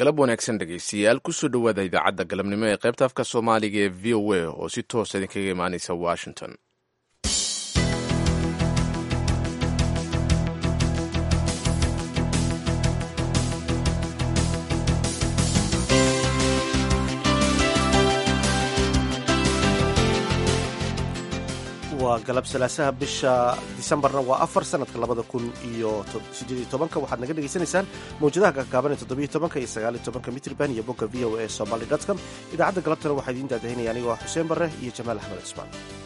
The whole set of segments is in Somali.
galab wanaagsan dhegaystayaal kusoo dhowaada idaacadda galabnimo ee qaybta afka soomaaliga ee v o a oo si toosa idinkaga imaanaysa washington waa galab salaasaha bisha disembarna waa afar sanadka labada kun iyo sideed tobanka waxaad naga dhegaysanaysaan mawjadaha kakaaban ee toddobiyo tobanka iyo sagaaliyo tobanka mitrban iyo bogga v o a somaly com idaacadda galabtana waxaa idiin daadahinaya anigoo xuseen barre iyo jamaal axmed cismaan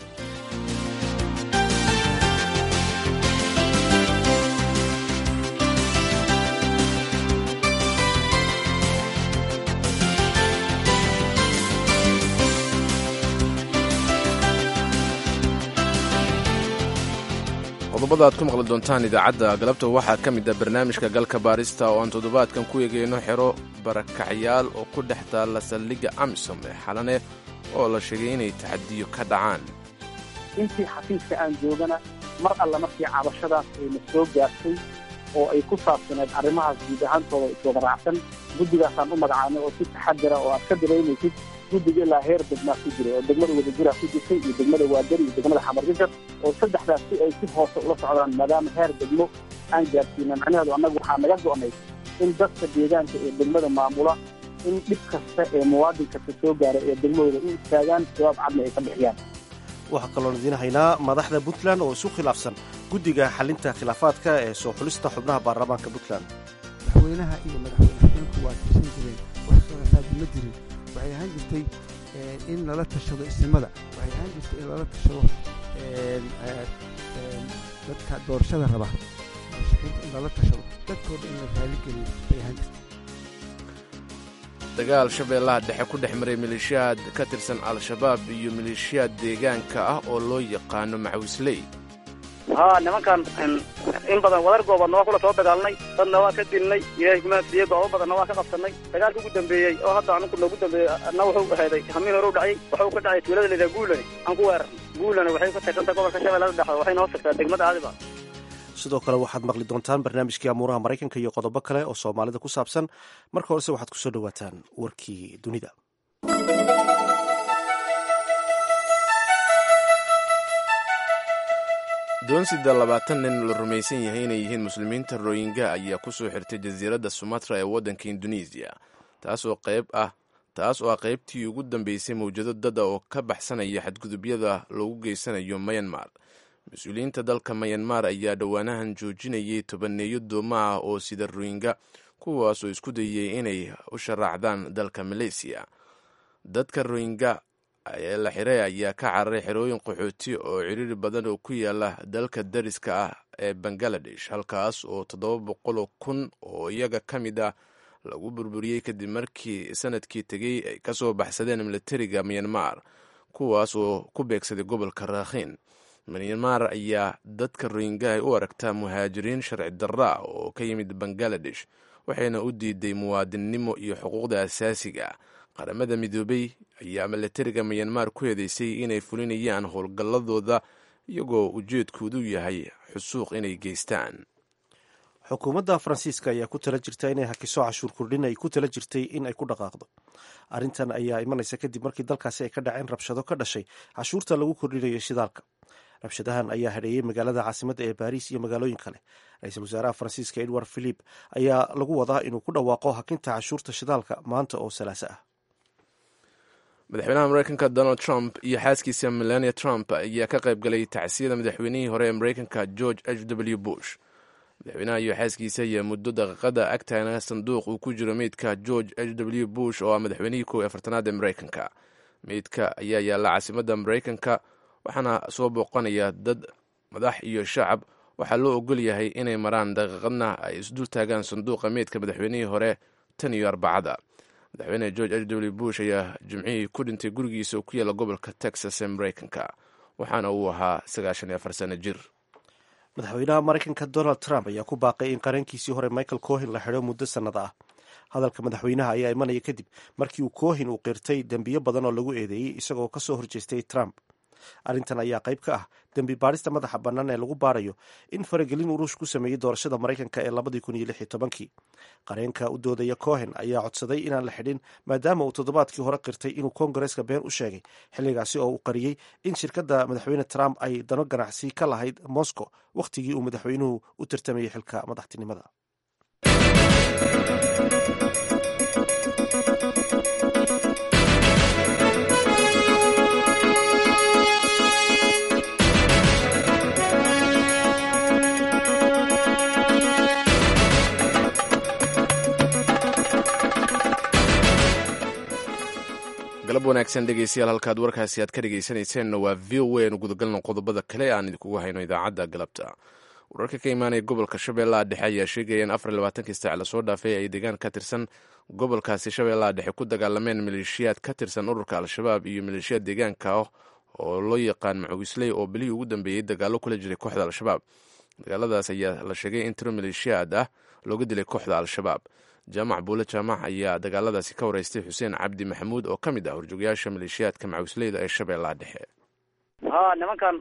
qodobada aad ku maqli doontaan idaacadda galabta waxaa ka mid ah barnaamijka galka baarista oo aan toddobaadkan ku eegayno xero barakacyaal oo ku dhex taalla saldhigga amisom ee xalane oo la sheegay inay taxadiyo ka dhacaan intii xafiiska aan joogana mar alla markii cabashadaas ayna soo gaartay oo ay ku saabsaneed arrimahaas guud ahaantooda iswada raacsan guddigaasaan u magacaanay oo si taxadira oo aad ka dareemaysid guddiga ilaa heer degmaa ku jiray oo degmada wadajiraa ku jirtay iyo degmada waadari iyo degmada xamarjajab oo saddexdaas si ay si hoose ula socdaan maadaama heer degmo aan gaarsiina macnaheedu annagu waxaa naga go'nay in dadka deegaanka ee degmada maamula in dhib kasta ee muwaadin kasta soo gaara ee degmadooda u istaagaan jawaab cadna ay ka bixiyaan waxaa kaloon idiin haynaa madaxda puntland oo isu khilaafsan guddiga xalinta khilaafaadka ee soo xulista xubnaha baarlamaanka puntland madaxweynaha iyo madaxweyne xigeenku waa tirsan jireen wax khilaafaad ma jirin waxay ahaan jirtay in lala tashado isnimada waxay ahaan jirtay in lala tashado dadka doorashada raba in lala tashado dadkooda in la raaligeliyo bay ahaan jirtay dagaal shabeellaha dhexe ku dhex maray maleeshiyaad ka tirsan al-shabaab iyo maleeshiyaad deegaanka ah oo loo yaqaano macawisley haa nimankan in badan wadar goobaadna waa kula soo dagaalnay dadna waa ka dilnay ilaahay kumaasiye goobo badanna waa ka qabsannay dagaalka ugu dambeeyey oo hadda anugu noogu dambeeyey na wuxuu ahayday hamiin hore u dhacay wuxuu ka dhacay tuulada layidhaha guulane aan ku weerarnay guulane waxay ka tirsantahay gobolka shabeellada dhexe waxayna hoos tagtaa degmada aadiba sidoo kale waxaad maqli doontaan barnaamijkii amuuraha maraykanka iyo qodobo kale oo soomaalida ku saabsan marka horese waxaad kusoo dhowaataan warkii dunida doonsida labaatan nin la rumaysan yahay inay yihiin muslimiinta royinga ayaa kusoo xirtay jasiiradda sumatra ee waddanka induneisiya taasoo qayb ah taas oo ah qaybtii ugu dambeysay mawjado dada oo ka baxsanaya xadgudubyada loogu geysanayo mayanmar mas-uuliyiinta dalka mayanmar ayaa dhowaanahan joojinayay tobaneeyo dooma ah oo sida royinga kuwaasoo isku dayay inay u sharaacdaan dalka maleysiya dadka royinga ee la xiray ayaa ka cararay xerooyin qaxooti oo ciriiri badan oo ku yaala dalka dariska ah ee bangaladesh halkaas oo toddoba boqoloo kun oo iyaga ka mid ah lagu burburiyey kadib markii sanadkii tegey ay ka soo baxsadeen milatariga myanmar kuwaas oo ku beegsaday gobolka raakhiin myanmar ayaa dadka royingaha u aragtaa muhaajiriin sharci darra oo ka yimid bangaladesh waxayna u diiday muwaadinnimo iyo xuquuqda asaasiga qaramada midoobey ayaa milatariga myanmar ku eedeysay inay fulinayaan howlgalladooda iyagoo ujeedkoodu yahay xusuuq inay geystaan xukuumadda faransiiska ayaa ku tala jirta inay hakiso cashuur kordhin ay ku tala jirtay in ay ku dhaqaaqdo arrintan ayaa imanaysa kadib markii dalkaasi ay ka dhaceen rabshado ka dhashay cashuurta lagu kordhinayo shidaalka rabshadahan ayaa hadheeyey magaalada caasimadda ee baariis iyo magaalooyin kale ra-iisul wasaaraha faransiiska edward philip ayaa lagu wadaa inuu ku dhawaaqo hakinta cashuurta shidaalka maanta oo salaaso ah madaxweynaha mareykanka donald trump iyo xaaskiisa melania trump ayaa ka qayb galay tacsiyada madaxweynihii hore ee mareykanka george h w bush madaxweynaha iyo xaaskiisa ayaa muddo daqiiqada agtaana sanduuq uu ku jiro meydka george h w bush oo ah madaxweynihii kow iyo afartanaad ee mareykanka meydka ayaa yaalla caasimadda mareykanka waxaana soo booqanaya dad madax iyo shacab waxaa loo ogol yahay inay maraan daqiiqadna ay isdul taagaan sanduuqa meydka madaxweynihii hore tan iyo arbacada madaxweyne george h w bush ayaa jimcihii ku dhintay gurigiisa oo ku yaalla gobolka texas ee mareykanka waxaana uu ahaa sagaashan iyo afar sano jir madaxweynaha maraykanka donald trump ayaa ku baaqay in qarankiisii hore michael cohin la xidho muddo sannada ah hadalka madaxweynaha ayaa imanaya kadib markii uu cohin uu qirtay dembiyo badan oo lagu eedeeyey isagoo ka soo horjeestay trump arrintan ayaa qayb ka ah dembi baadhista madaxa bannaan ee lagu baarayo in faragelin uu ruush ku sameeyey doorashada maraykanka ee labadii kun iyo lix iyo tobankii qareenka u doodaya cohen ayaa codsaday inaan la xidhin maadaama uu toddobaadkii hore qirtay inuu kongareska been u sheegay xilligaasi oo uu qariyey in shirkadda madaxweyne trump ay dano ganacsi ka lahayd moscow wakhtigii uu madaxweynuhu u tartamayay xilka madaxtinimada galab wanaagsan dhegeystayaal halkaad warkaasi aad ka dhegeysanayseena waa v o a nu gudagalno qodobada kale aan idinkugu hayno idaacadda galabta wararka ka imaanaya gobolka shabeellaha dhexe ayaa sheegaya in afar iyo labaatankii saac lasoo dhaafay ay deegaan ka tirsan gobolkaasi shabeellaha dhexe ku dagaalameen maleeshiyaad ka tirsan ururka al-shabaab iyo maleeshiyaad deegaanka ah oo loo yaqaan macugisley oo bilihii ugu dambeeyey dagaallo kula jiray kooxda al-shabaab dagaaladaas ayaa la sheegay in tiro maleeshiyaad ah looga dilay kooxda al-shabaab jaamac buule jaamac ayaa dagaaladaasi ka wareystay xuseen cabdi maxamuud oo ka mid ah horjoogayaasha maleeshiyaadka macuusleyda ee shabeellaha dhexe ha nimankan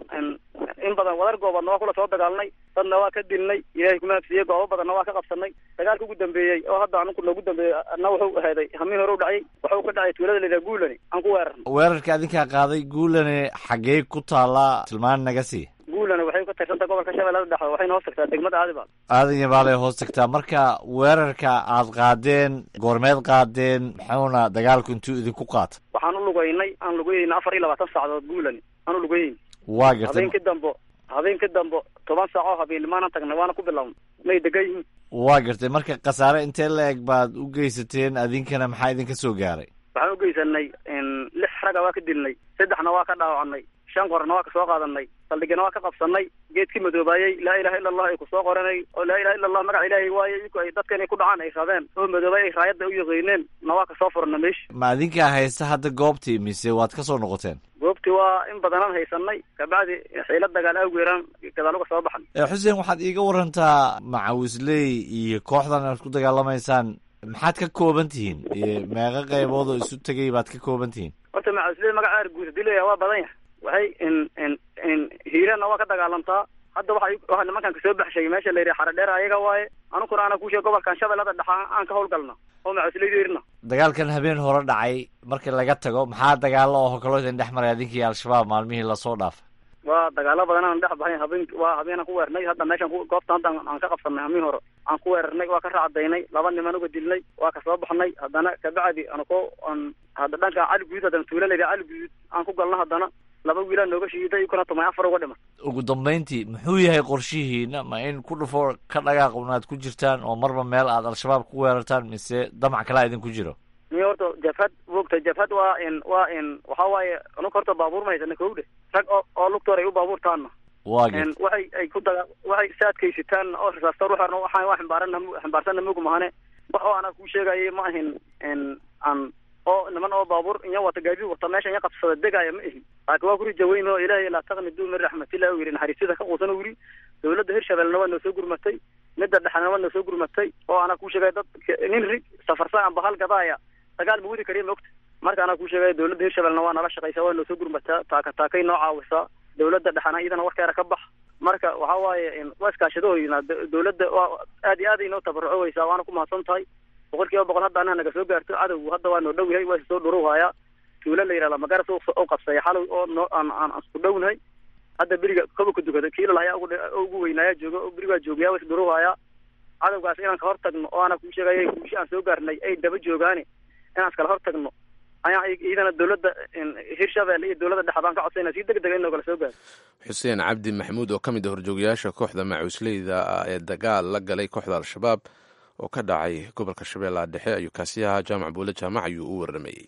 in badan wadar goobadna waa kula soo dagaalnay dadna waa ka dilnay ilaahay kumaafsiiyey goobo badanna waa ka qabsanay dagaalka ugu dambeeyey oo hadda aninku noogu dambeeyey na wuxuu aheeday hamiin hore u dhacay wuxuu ka dhacay tuulada la yidhaha guulani aan ku weerarnay weerarka adinkaa qaaday guulane xaggee ku taallaa tilmaan naga sii guulani waxay ka tirsantaha gobolka shabeellada dhexe waxayna hoos tagtaa degmada aadibaal aadan yabaalay hoos tagtaa marka weerarka aad qaadeen goormeed qaadeen muxuuna dagaalku intuu idinku qaata waxaan u lugeynay aan lugeyeyna afar iyo labaatan saacadood guulani aan u lugeyeyn waa gartay habeenkii dambo habeenkii dambo toban saac oo habeennimaanan tagnay waana ku bilownay may degan yihiin waa gartay marka khasaare intee la eg baad u geysateen adinkana maxaa idinka soo gaaray waxaan u geysanay lix raga waa ka dilnay saddexna waa ka dhaawacnay shan qorna waa ka soo qaadanay saldhigana waa ka qabsanay geedkii madoobaayey laa ilaha illa allah ay ku soo qoranay oo laa ilaha illa allah magaca ilaahay waaye iku ay dadka inay ku dhacaan ay rabeen oo madoobay ay raayadda u yaqiineen na waa ka soo furna meeshi ma adinkaa haysta hadda goobtii mise waad ka soo noqoteen goobtii waa in badanaan haysanay kabacdi xiila dagaal awgeeraan gadaal uga soo baxan xuseen waxaad iiga warantaa macawisley iyo kooxdan aad ku dagaalamaysaan maxaad ka kooban tihiin meeqa qaybood oo isu tegay baad ka kooban tihiin horta macawisley magaca arguud hadii leeyahay waa badan yahay waxay in in in hiirana waa ka dagaalamtaa hadda waxa waxa nimankan kasoo baxshay meesha la yidhaha xaradheer ayaga waaye anukuna ana kuusheeg gobolkan shabeellada dhexa aan ka howlgalna oo macawisleyda irna dagaalkan habeen hore dhacay markii laga tago maxaa dagaalo oo kaloo idin dhex maray adinkii al-shabaab maalmihii lasoo dhaafay waa dagaalo badan aan dhex baxay habeen waa habeenaan ku weernay hadda meeshan goobta hadda aan ka qabsanay hamiin hore aan ku weerarnay waa ka raacdaynay laba niman uga dilnay waa ka soo baxnay haddana kabacdi anako an hadda dhanka cali guduud haddana tuula la yidhaha cali guduud aan ku galno haddana laba wiilaa nooga shiiday kuna tumay afar uga dhiman ugu dambayntii muxuu yahay qorshihiina ma in ku dhufo ka dhagaaqun aad ku jirtaan oo marba meel aad al-shabaab ku weerartaan mise damac kalaa idinku jiro ni horta jabhad wogta jabhad waa in waa in waxa waaye anuka horta baabuur ma haysana kowdhe rag oo oo lugtoor ay u baabuurtaanna waa gart waxay ay ku daga waxay saadkaysitaan oo risaasta ruuxarna waxaan waa ximbaarana ximbaarsanna mug mahane wax oo anaa kuu sheegayay ma ahin n aan oo niman oo baabuur inya wata gaadiid wata meesha inya qabsada degaya ma ihin laakiin waa ku rijaweyn oo ilaahay laa taqnidu min raxmatillah u yidhi naxariisyada ka quusan u yidhi dawladda hirshabelna waa noo soo gurmatay midda dhexena waa noo soo gurmatay oo anaa kuu sheegay dad nin rig safarsa amba hal gadaaya dagaal ma wadi kariya maogta marka anaa kuu sheegay dawladda hirshabelna waa nala shaqaysaa waa noo soo gurmataa taaka taakay noo caawisaa dawladda dhexena iyadana warkeeda ka bax marka waxa waaye waa iskaashadahooyna dawladda waa aad iyo aad ay noo tabarucoweysaa waana ku mahadsan tahay boqol kiiba boqol hadda anaa naga soo gaarto cadowgu hadda waa noo dhow yahay waa soo dhurow hayaa tuulo la yidhahda magaras u qabsaya xalow oo noo aan aan isku dhownahay hadda beriga koba ku dukada kiilal hayaa ugu ugu weynaaya jooga oo berigaa joogaya waa isdhurow hayaa cadowgaas inaan ka hor tagno oo ana kuu sheegaya guushi aan soo gaarnay ay daba joogaani inaan iskala hor tagno ayaa iyadana dawladda hirshabelle iyo dawladda dhexe baan ka codsayna si deg dega in noogala soo gaaro xuseen cabdi maxamuud oo ka mid ah horjoogayaasha kooxda macuusleyda ah ee dagaal la galay kooxda al-shabaab oo ka dhacay gobolka shabeellaha dhexe ayuu kaasi ahaa jaamac buule jaamac ayuu u warramayey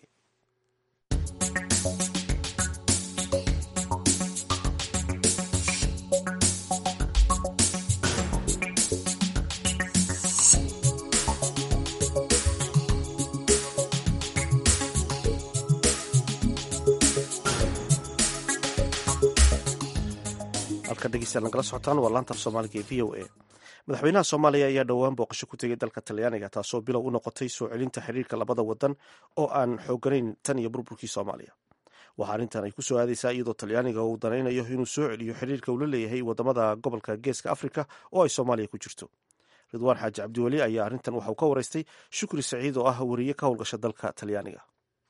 halka dhegeystayaal nagala socotaan waa laanta af soomaaliga ee v o a madaxweynaha soomaaliya ayaa dhowaan booqasho ku tegay dalka talyaaniga taasoo bilow u noqotay soo celinta xiriirka labada wadan oo aan xooganayn tan iyo burburkii soomaaliya waxaa arrintan ay ku soo aadaysaa iyadoo talyaaniga uu danaynayo inuu soo celiyo xiriirka uu la leeyahay wadamada gobolka geeska afrika oo ay soomaaliya ku jirto ridwaan xaaji cabdiweli ayaa arrintan waxauu ka waraystay shukri saciid oo ah weriye ka howlgasha dalka talyaaniga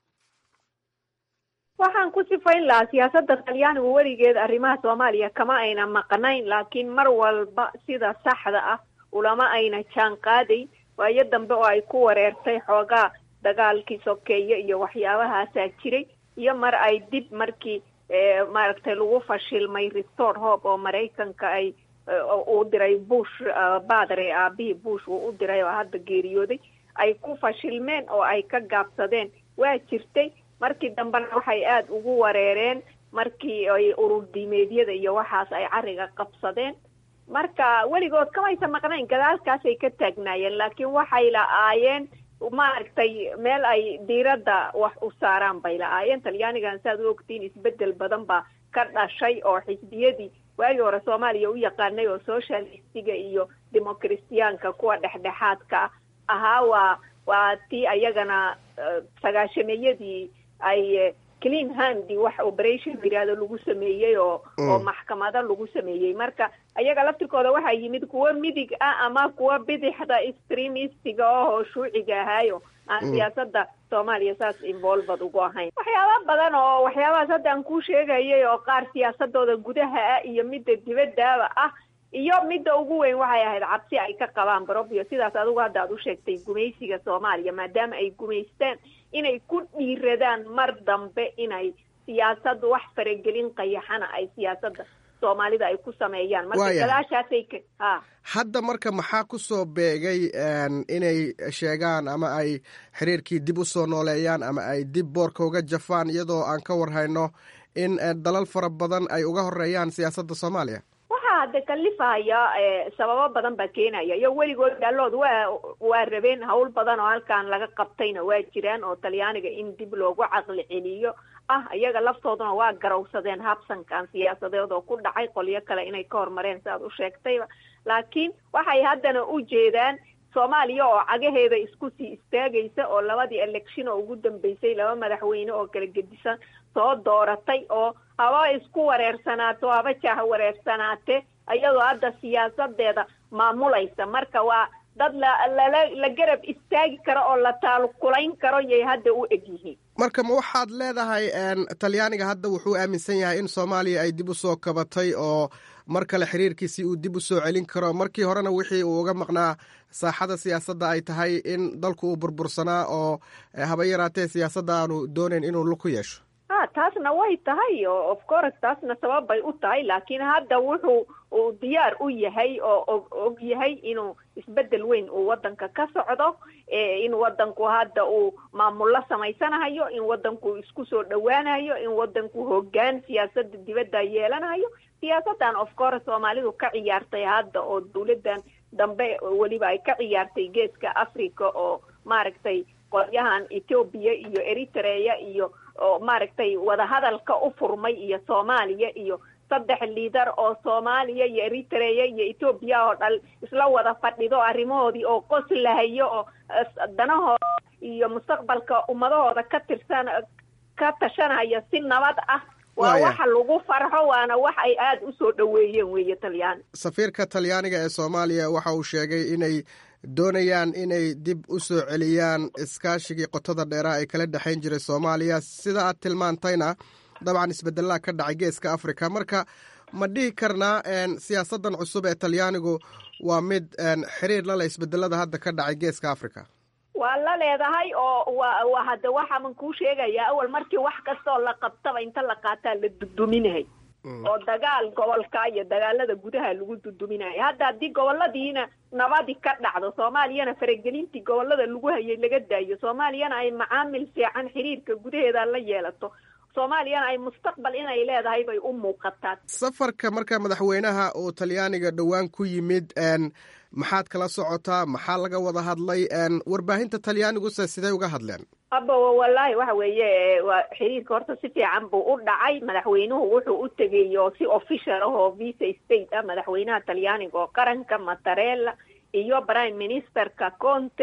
waxaan ku sifayn lahaa siyaasadda talyaanigu weligeed arrimaha soomaaliya kama ayna maqnayn laakiin mar walba sida saxda ah ulama ayna jaan qaadayn waayo dambe oo ay ku wareertay xoogaa dagaalkii sokeeye iyo waxyaabahaasaa jiray iyo mar ay dib markii maaragtay lagu fashilmay restore hope oo maraykanka ay uu diray bush badre aabihii bush uu u diray oo hadda geeriyooday ay ku fashilmeen oo ay ka gaabsadeen waa jirtay markii dambena waxay aada ugu wareereen markii ay ururdiimeedyada iyo waxaas ay cariga qabsadeen marka weligood kamaysa maqnayn gadaalkaasay ka taagnaayeen laakiin waxay la-aayeen maaragtay meel ay diiradda wax u saaraan bay la-aayeen talyaanigan saaad u ogtiin isbedel badan baa ka dhashay oo xisbiyadii waagii hore soomaaliya u yaqaanay oo socialistiga iyo democristiyaanka kuwa dhexdhexaadka ahaa waa waa tii ayagana sagaashameeyadii ay clean handi wax operation yiraahdo lagu sameeyey oo oo maxkamado lagu sameeyey marka ayaga laftirkooda waxaa yimid kuwo midig ah ama kuwa bidixda extremistiga oo shuuciga ahaayo aan siyaasada soomaaliya saas involved ugu ahayn waxyaaba badan oo waxyaabahaas hadda aan kuu sheegayay oo qaar siyaasadooda gudaha ah iyo midda dibadaaba ah iyo midda ugu weyn waxay ahayd cabsi ay ka qabaan barobio sidaas adigu hadda aad u sheegtay gumaysiga soomaaliya maadaama ay gumaystaan inay ku dhiiradaan mar dambe inay siyaasad wax faragelin qayaxana ay siyaasadda soomaalida ay ku sameeyaan marka gadaashaasay ka ha hadda marka maxaa ku soo beegay inay sheegaan ama ay xiriirkii dib u soo nooleeyaan ama ay dib boorka uga jafaan iyadoo aan ka warhayno in dalal fara badan ay uga horeeyaan siyaasadda soomaaliya waxaa hadda kalifaya sababo badan baa keenaya iyo weligood gaalood waa waa rabeen hawl badan oo halkan laga qabtayna waa jiraan oo talyaaniga in dib loogu caqli celiyo ah iyaga laftooduna waa garawsadeen habsankan siyaasadeed oo ku dhacay qolyo kale inay ka hormareen si aad u sheegtayba laakiin waxay haddana u jeedaan soomaaliya oo cagaheeda isku sii istaagaysa oo labadii election oo ugu dambeysay laba madaxweyne oo kala gedisan soo dooratay oo haba isku wareersanaato haba jaha wareersanaate iyadoo hadda siyaasadeeda maamulaysa marka waa dad lalala la garab istaagi karo oo la taalukulayn karo yay hadda u eg yihiin marka ma waxaad leedahay talyaaniga hadda wuxuu aaminsan yahay in soomaaliya ay dib u soo kabatay oo mar kale xiriirkiisii uu dib u soo celin karo markii horena wixii uu uga maqnaa saaxada siyaasadda ay tahay in dalku uu burbursanaa oo haba yaraatee siyaasadda aanu doonayn inuu lug ku yeesho ha taasna way tahay oo of course taasna sabab bay u tahay laakiin hadda wuxuu uu diyaar u yahay oo og og yahay inuu isbedel weyn uu wadanka ka socdo in wadanku hadda uu maamullo samaysanahayo in wadanku isku soo dhowaanayo in wadanku hoggaan siyaasada dibadda yeelanayo siyaasadan of course soomaalidu ka ciyaartay hadda oo dawladan dambe weliba ay ka ciyaartay geeska africa oo maaragtay qolyahan ethoobia iyo eritrea iyo oo maaragtay wadahadalka u furmay iyo soomaaliya iyo saddex liidar oo soomaaliya iyo eritrea iyo ethoobiya oo dhal isla wada fadhido arrimahoodii oo qoslahayo oo danahooda iyo mustaqbalka ummadahooda ka tirsan ka tashanaya si nabad ah waa waxa lagu farxo waana wax ay aada u soo dhoweeyeen weeye talyaani safiirka talyaaniga ee soomaaliya waxa uu sheegay inay doonayaan inay dib u soo celiyaan iskaashigii qotada dheeraa ee kala dhexayn jiray soomaaliya sida aad tilmaantayna dabcan isbedelaa ka dhacay geeska africa marka ma dhihi karnaa siyaasadan cusub ee talyaanigu waa mid xiriir la leh isbedelada hadda ka dhacay geeska africa waa la leedahay oo wa wa hadda waxaaman kuu sheegayaa awal markii wax kastaoo la qabtaba inta la qaataa la duduminahay oo dagaal gobolka iyo dagaalada gudaha lagu duduminayo hadda haddii goboladiina nabadi ka dhacdo soomaaliyana faragelintii gobolada lagu hayay laga daayo soomaaliyana ay macaamil fiican xiriirka gudaheeda la yeelato soomaaliyana ay mustaqbal inay leedahay bay u muuqataa safarka marka madaxweynaha uu talyaaniga dhowaan ku yimid maxaad kala socotaa maxaa laga wada hadlay warbaahinta talyaaniguse sidee uga hadleen aba wallaahi waxa weeye waa xiriirka horta si fiican buu u dhacay madaxweynuhu wuxuu u tegay oo si official ah oo visa state ah madaxweynaha talyaaniga oo qaranka matarella iyo prime ministerka conte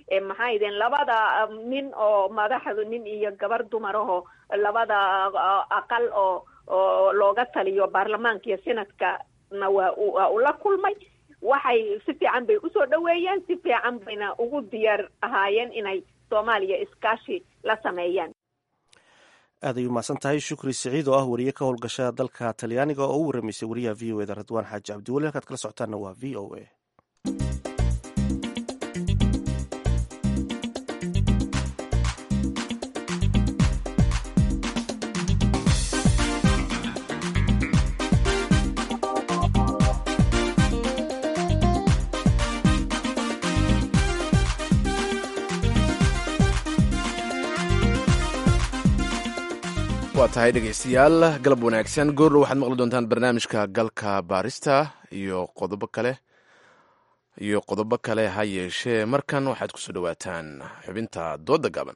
maxaa idin labada nin oo madaxdu nin iyo gabar dumar aho labada aqal oo oo looga taliyo baarlamaanka iyo senadkana waa waa ula kulmay waxay si fiican bay usoo dhaweeyeen si fiican bayna ugu diyaar ahaayeen inay soomaaliya iskaashi la sameeyaan aad ay umahadsan tahay shukri siciid oo ah wariye ka howlgasha dalka talyaaniga oo u waramaysay wariyaha v o eda radwaan xaaji cabdiweli halkaad kala socotaanna waa v o a waa tahay dhegaystayaal galab wanaagsan goorlo waxaad maqli doontaan barnaamijka galka baarista iyo qodobo kale iyo qodobo kale ha yeeshee markan waxaad kusoo dhowaataan xubinta dooda gaban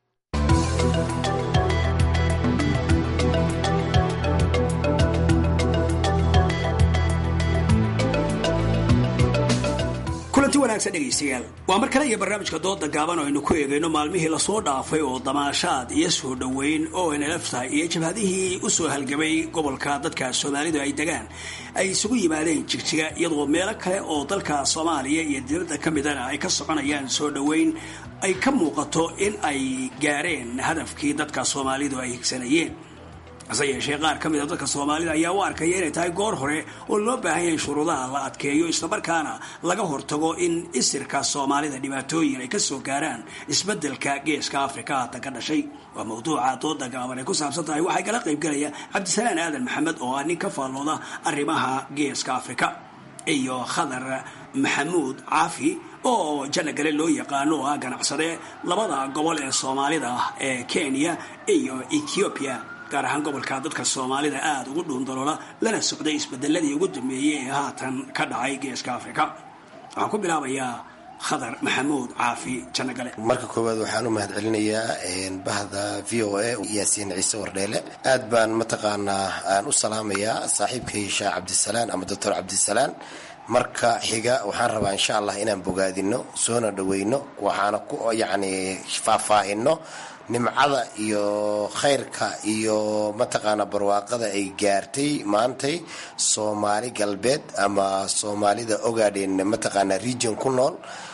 kulanti wanaagsan dhegaystayaal waa mar kale iyo barnaamijka dooda gaaban oo aynu ku eegayno maalmihii lasoo dhaafay oo damaashaad iyo soo dhoweyn oo nlfta iyo jabhadihii u soo halgamay gobolka dadka soomaalidu ay degaan ay isugu yimaadeen jigjiga iyadoo meelo kale oo dalka soomaaliya iyo dibadda ka midana ay ka soconayaan soo dhoweyn ay ka muuqato in ay gaareen hadafkii dadka soomaalidu ay higsanayeen hase yeeshee qaar ka mid a dadka soomaalida ayaa u arkaya inay tahay goor hore oo loo baahan yahay shuruudaha la adkeeyo islamarkaana laga hortago in isirka soomaalida dhibaatooyin ay kasoo gaaraan isbedelka geeska afrika haatan ka dhashay waa mawduuca dooda gaaban ay ku saabsan tahay waxaa kala qaybgalaya cabdisalaan aadan maxamed oo ah nin ka faallooda arrimaha geeska afrika iyo khadar maxamuud caafi oo janagale loo yaqaano oo ah ganacsade labada gobol ee soomaalida ee kenya iyo ethoobiya gaar ahaan gobolka dadka soomaalida aada ugu dhuundaloola lana socday isbedeladii ugu dambeeyey ee haatan ka dhacay geeska afrika waxaan ku bilaabayaa khadar maxamuud caafi janagale marka koowaad waxaan u mahad celinayaa bahda v o a yaasiin ciise wardheele aad baan mataqaanaa aan u salaamayaa saaxiibkay sheekh cabdisalaan ama doctor cabdisalaan marka xiga waxaan rabaa insha allah inaan bogaadino soona dhaweyno waxaana ku yacni faahfaahino nimcada iyo khayrka iyo mataqaana barwaaqada ay gaartay maantay soomaali galbeed ama soomaalida ogaadhen mataqaana region ku nool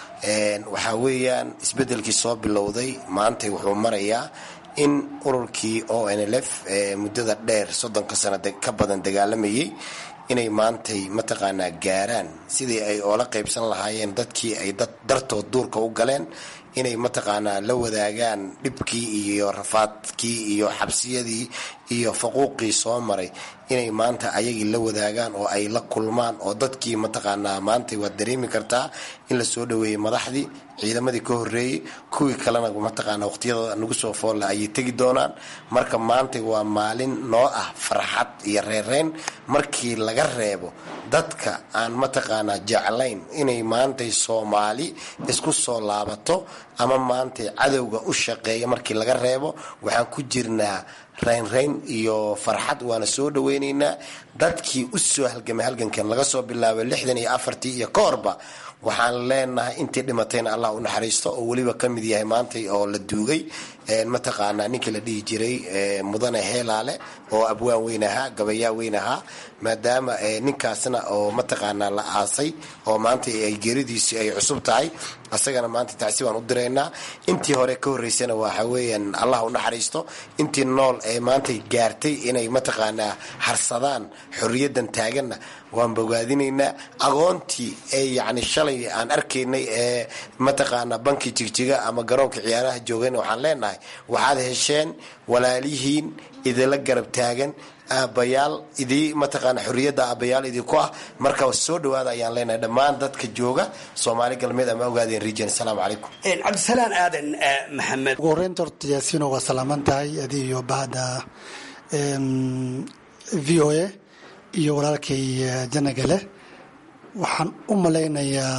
waxaa weeyaan isbedelkii soo bilowday maantay wuxuu marayaa in ururkii o n l f muddada dheer soddonka sano ka badan dagaalamayay inay maantay mataqaanaa gaaraan sidii ay oola qaybsan lahaayeen dadkii ay dad dartood duurka u galeen inay mataqaanaa la wadaagaan dhibkii iyo rafaadkii iyo xabsiyadii iyo faquuqii soo maray inay maanta ayagii la wadaagaan oo ay la kulmaan oo dadkii mataqaanaa maantay waad dareemi kartaa in la soo dhaweeyey madaxdii ciidamadii ka horeeyey kuwii kalena mataqaana waqtiyadooda nagu soo foolla ayay tegi doonaan marka maantay waa maalin noo ah farxad iyo reereyn markii laga reebo dadka aan mataqaanaa jeclayn inay maantay soomaali isku soo laabato ama maantay cadowga u shaqeeya markii laga reebo waxaan ku jirnaa raynrayn iyo farxad waana soo dhaweynaynaa dadkii u soo halgamay halgankan laga soo bilaabay lixdan iyo afartii iyo ka horba waxaan leenahay intii dhimatayna allah u naxariisto oo weliba ka mid yahay maantay oo la duugay mataqaanaa ninkii la dhihi jiray mudane heelaale oo abwaan weyn ahaa gabayaa weyn ahaa maadaama ninkaasna oo mataqaanaa la aasay oo maanta ay geeridiisi ay cusub tahay asagana maanta tacsi baan u diraynaa intii hore ka horeysana waxa weeyaan allah u naxariisto intii nool ee maantay gaartay inay mataqaanaa harsadaan xorriyadan taaganna waan bogaadinaynaa aqoontii ee yacni shalay aan arkaynay ee mataqaanaa banki jigjiga ama garoonka ciyaaraha joogayna waxaan leenahay waxaad hesheen walaalihiin idinla garab taagan aabbayaal idii mataqaana xorriyadda aabbayaal idinku ah marka soo dhawaada ayaan leenahay dhammaan dadka jooga soomaali galbeed ama ogaadeen region asalaamu calaykum cabdisalaan aadan maxamed ugu horeynta horta yaasiino waa salaaman tahay adi iyo bahda v o a iyo walaalkay janagale waxaan u malaynayaa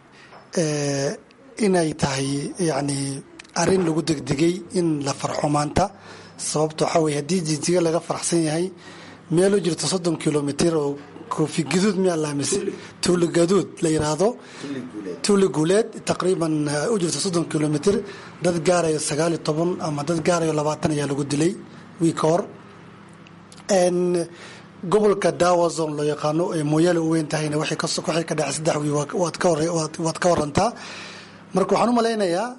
inay tahay yani arrin lagu degdegay in la farxo maanta sababta waxaa weye haddii jijiga laga faraxsan yahay meeloo jirto soddon kilomitr oo koofi gaduud miyaa laamise tuuli gaduud la yiraahdo tuuli guuleed taqriiban u jirta soddon kilomitr dad gaarayo sagaal iyo toban ama dad gaarayo labaatan ayaa lagu dilay wiika hor gobolka dawazon loo yaqaano ee mooyaale u weyn tahayna waxay ka dhacay saddex wii waad ka warantaa marka waxaan u malaynayaa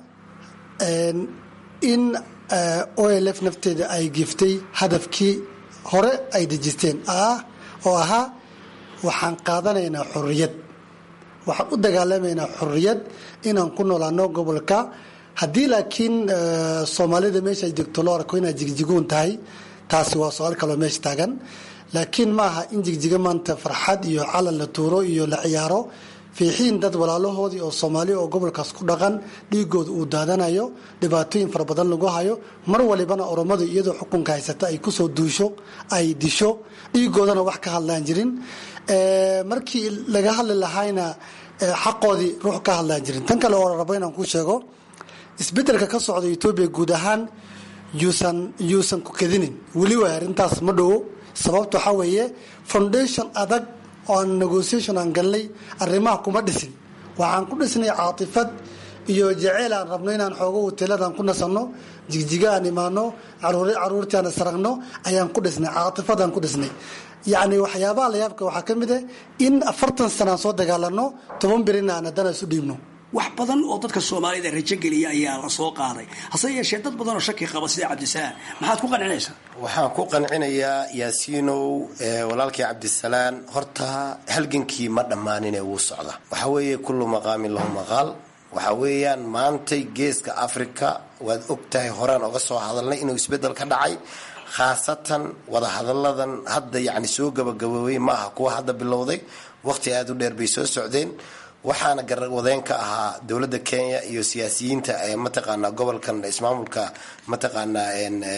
in olf nafteeda ay giftay hadafkii hore ay dejisteen ah oo ahaa waxaan qaadanaynaa xorriyad waxaan u dagaalamaynaa xorriyad inaan ku noolaano gobolka haddii laakiin soomaalida meesha ay degto loo arko inaad jigjigoon tahay taasi waa su-aal kaloo meesha taagan laakiin maaha in jigjiga maanta farxad iyo calan la tuuro iyo la ciyaaro fiixiin dad walaalahoodii oo soomaali oo gobolkaas ku dhaqan dhiigooda uu daadanayo dhibaatooyin fara badan lagu hayo mar walibana oromadu iyadoo xukunka haysata ay kusoo duusho ay disho dhiigoodana wax ka hadlaan jirin markii laga hadli lahayna xaqoodii ruux ka hadlaan jirin tan kale oo rabo inaan ku sheego isbedelka ka socda etoobiya guud ahaan yuusan yuusan ku kadinin weli waay arrintaas ma dhowo sababta waxaa weeye foundation adag oan negotiation aan galnay arrimaha kuma dhisin waxaan ku dhisnay caatifad iyo jaceyl aan rabno inaan xoogo hoteeladaan ku nasanno jigjiga aan imaano caruurtii aan isragno ayaan ku dhisnay caatifadaan ku dhisnay yacni waxyaabaha layaabka waxaa ka mid ah in afartan sana aan soo dagaalano toban birina aan haddana isu dhiibno wax badan oo dadka soomaalida rajo geliya ayaa la soo qaaday hase yeeshee dad badan oo shaki qaba sida cabdisalaan maxaad ku qancinaysaa waxaan ku qancinayaa yaasiinow walaalkii cabdisalaan horta halgankii ma dhammaanine wuu socda waxaa weeye kullu maqaamin lahu maqaal waxaa weeyaan maantay geeska africa waad og tahay horaan oga soo hadalnay inuu isbeddel ka dhacay khaasatan wadahadalladan hadda yacni soo gabagaboobay ma aha kuwa hadda bilowday waqti aada u dheer bay soo socdeen waxaana garwadeen ka ahaa dowladda kenya iyo siyaasiyiinta ee mataqaanaa gobolkan ismaamulka mataqaanaa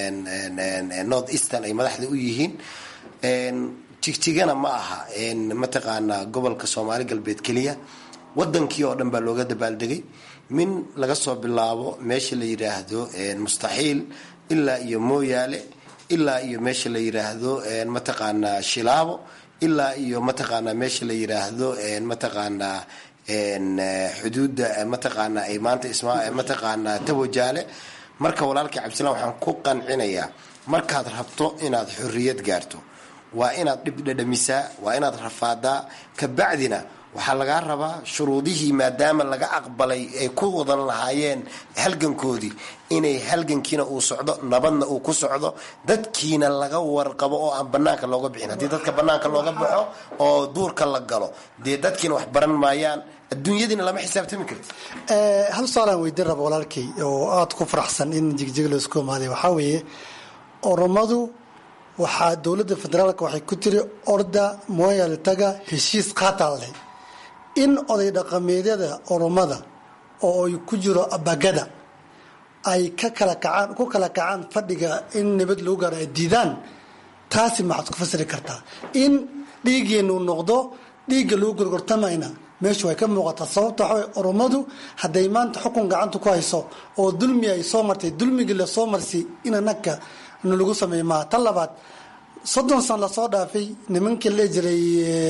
north eastern ay madaxda u yihiin jigjigana ma aha mataqaanaa gobolka soomaali galbeed keliya wadankii oo dhan baa looga dabaaldegay min laga soo bilaabo meesha la yidhaahdo mustaxiil ilaa iyo mooyaale ilaa iyo meesha la yidhaahdo mataqaanaa shilaabo ilaa iyo mataqaanaa meesha la yidhaahdo mataqaanaa xuduudda mataqaanaa ay maanta mataqaanaa tawajaale marka walaalkii cabdisalaan waxaan ku qancinayaa markaad rabto inaad xorriyad gaarto waa inaad dhib dhadhamisaa waa inaad rafaadaa kabacdina waxaa lagaa rabaa shuruudihii maadaama laga aqbalay ay ku wadan lahaayeen halgankoodii inay halgankiina uu socdo nabadna uu ku socdo dadkiina laga warqabo oo aan banaanka looga bixin haddii dadka banaanka looga baxo oo duurka la galo dee dadkiina wax baran maayaan adduunyadiina lama xisaabtami karti hal su-aalaan weydiin raba walaalkay oo aada ku faraxsan in jigjig laisku imaaday waxaa weeye oromadu waxaa dowladda federaalka waxay ku tiri orda mooyaale taga heshiis qaataa leh in oday dhaqameedyada oromada oo ay ku jiro abagada ay ka kala kacaan ku kala kacaan fadhiga in nabad lagu gaaro ay diidaan taasi maxaad ku fasiri kartaa in dhiiggeenu noqdo dhiigga lagu gorgortamayna meeshu way ka muuqataa sababta waxaa way oromadu hadday maanta xukun gacanta ku hayso oo dulmi ay soo martay dulmigii lasoo marsi in anaka nalagu sameey maaha tan labaad soddon san lasoo dhaafay nimankii la jiray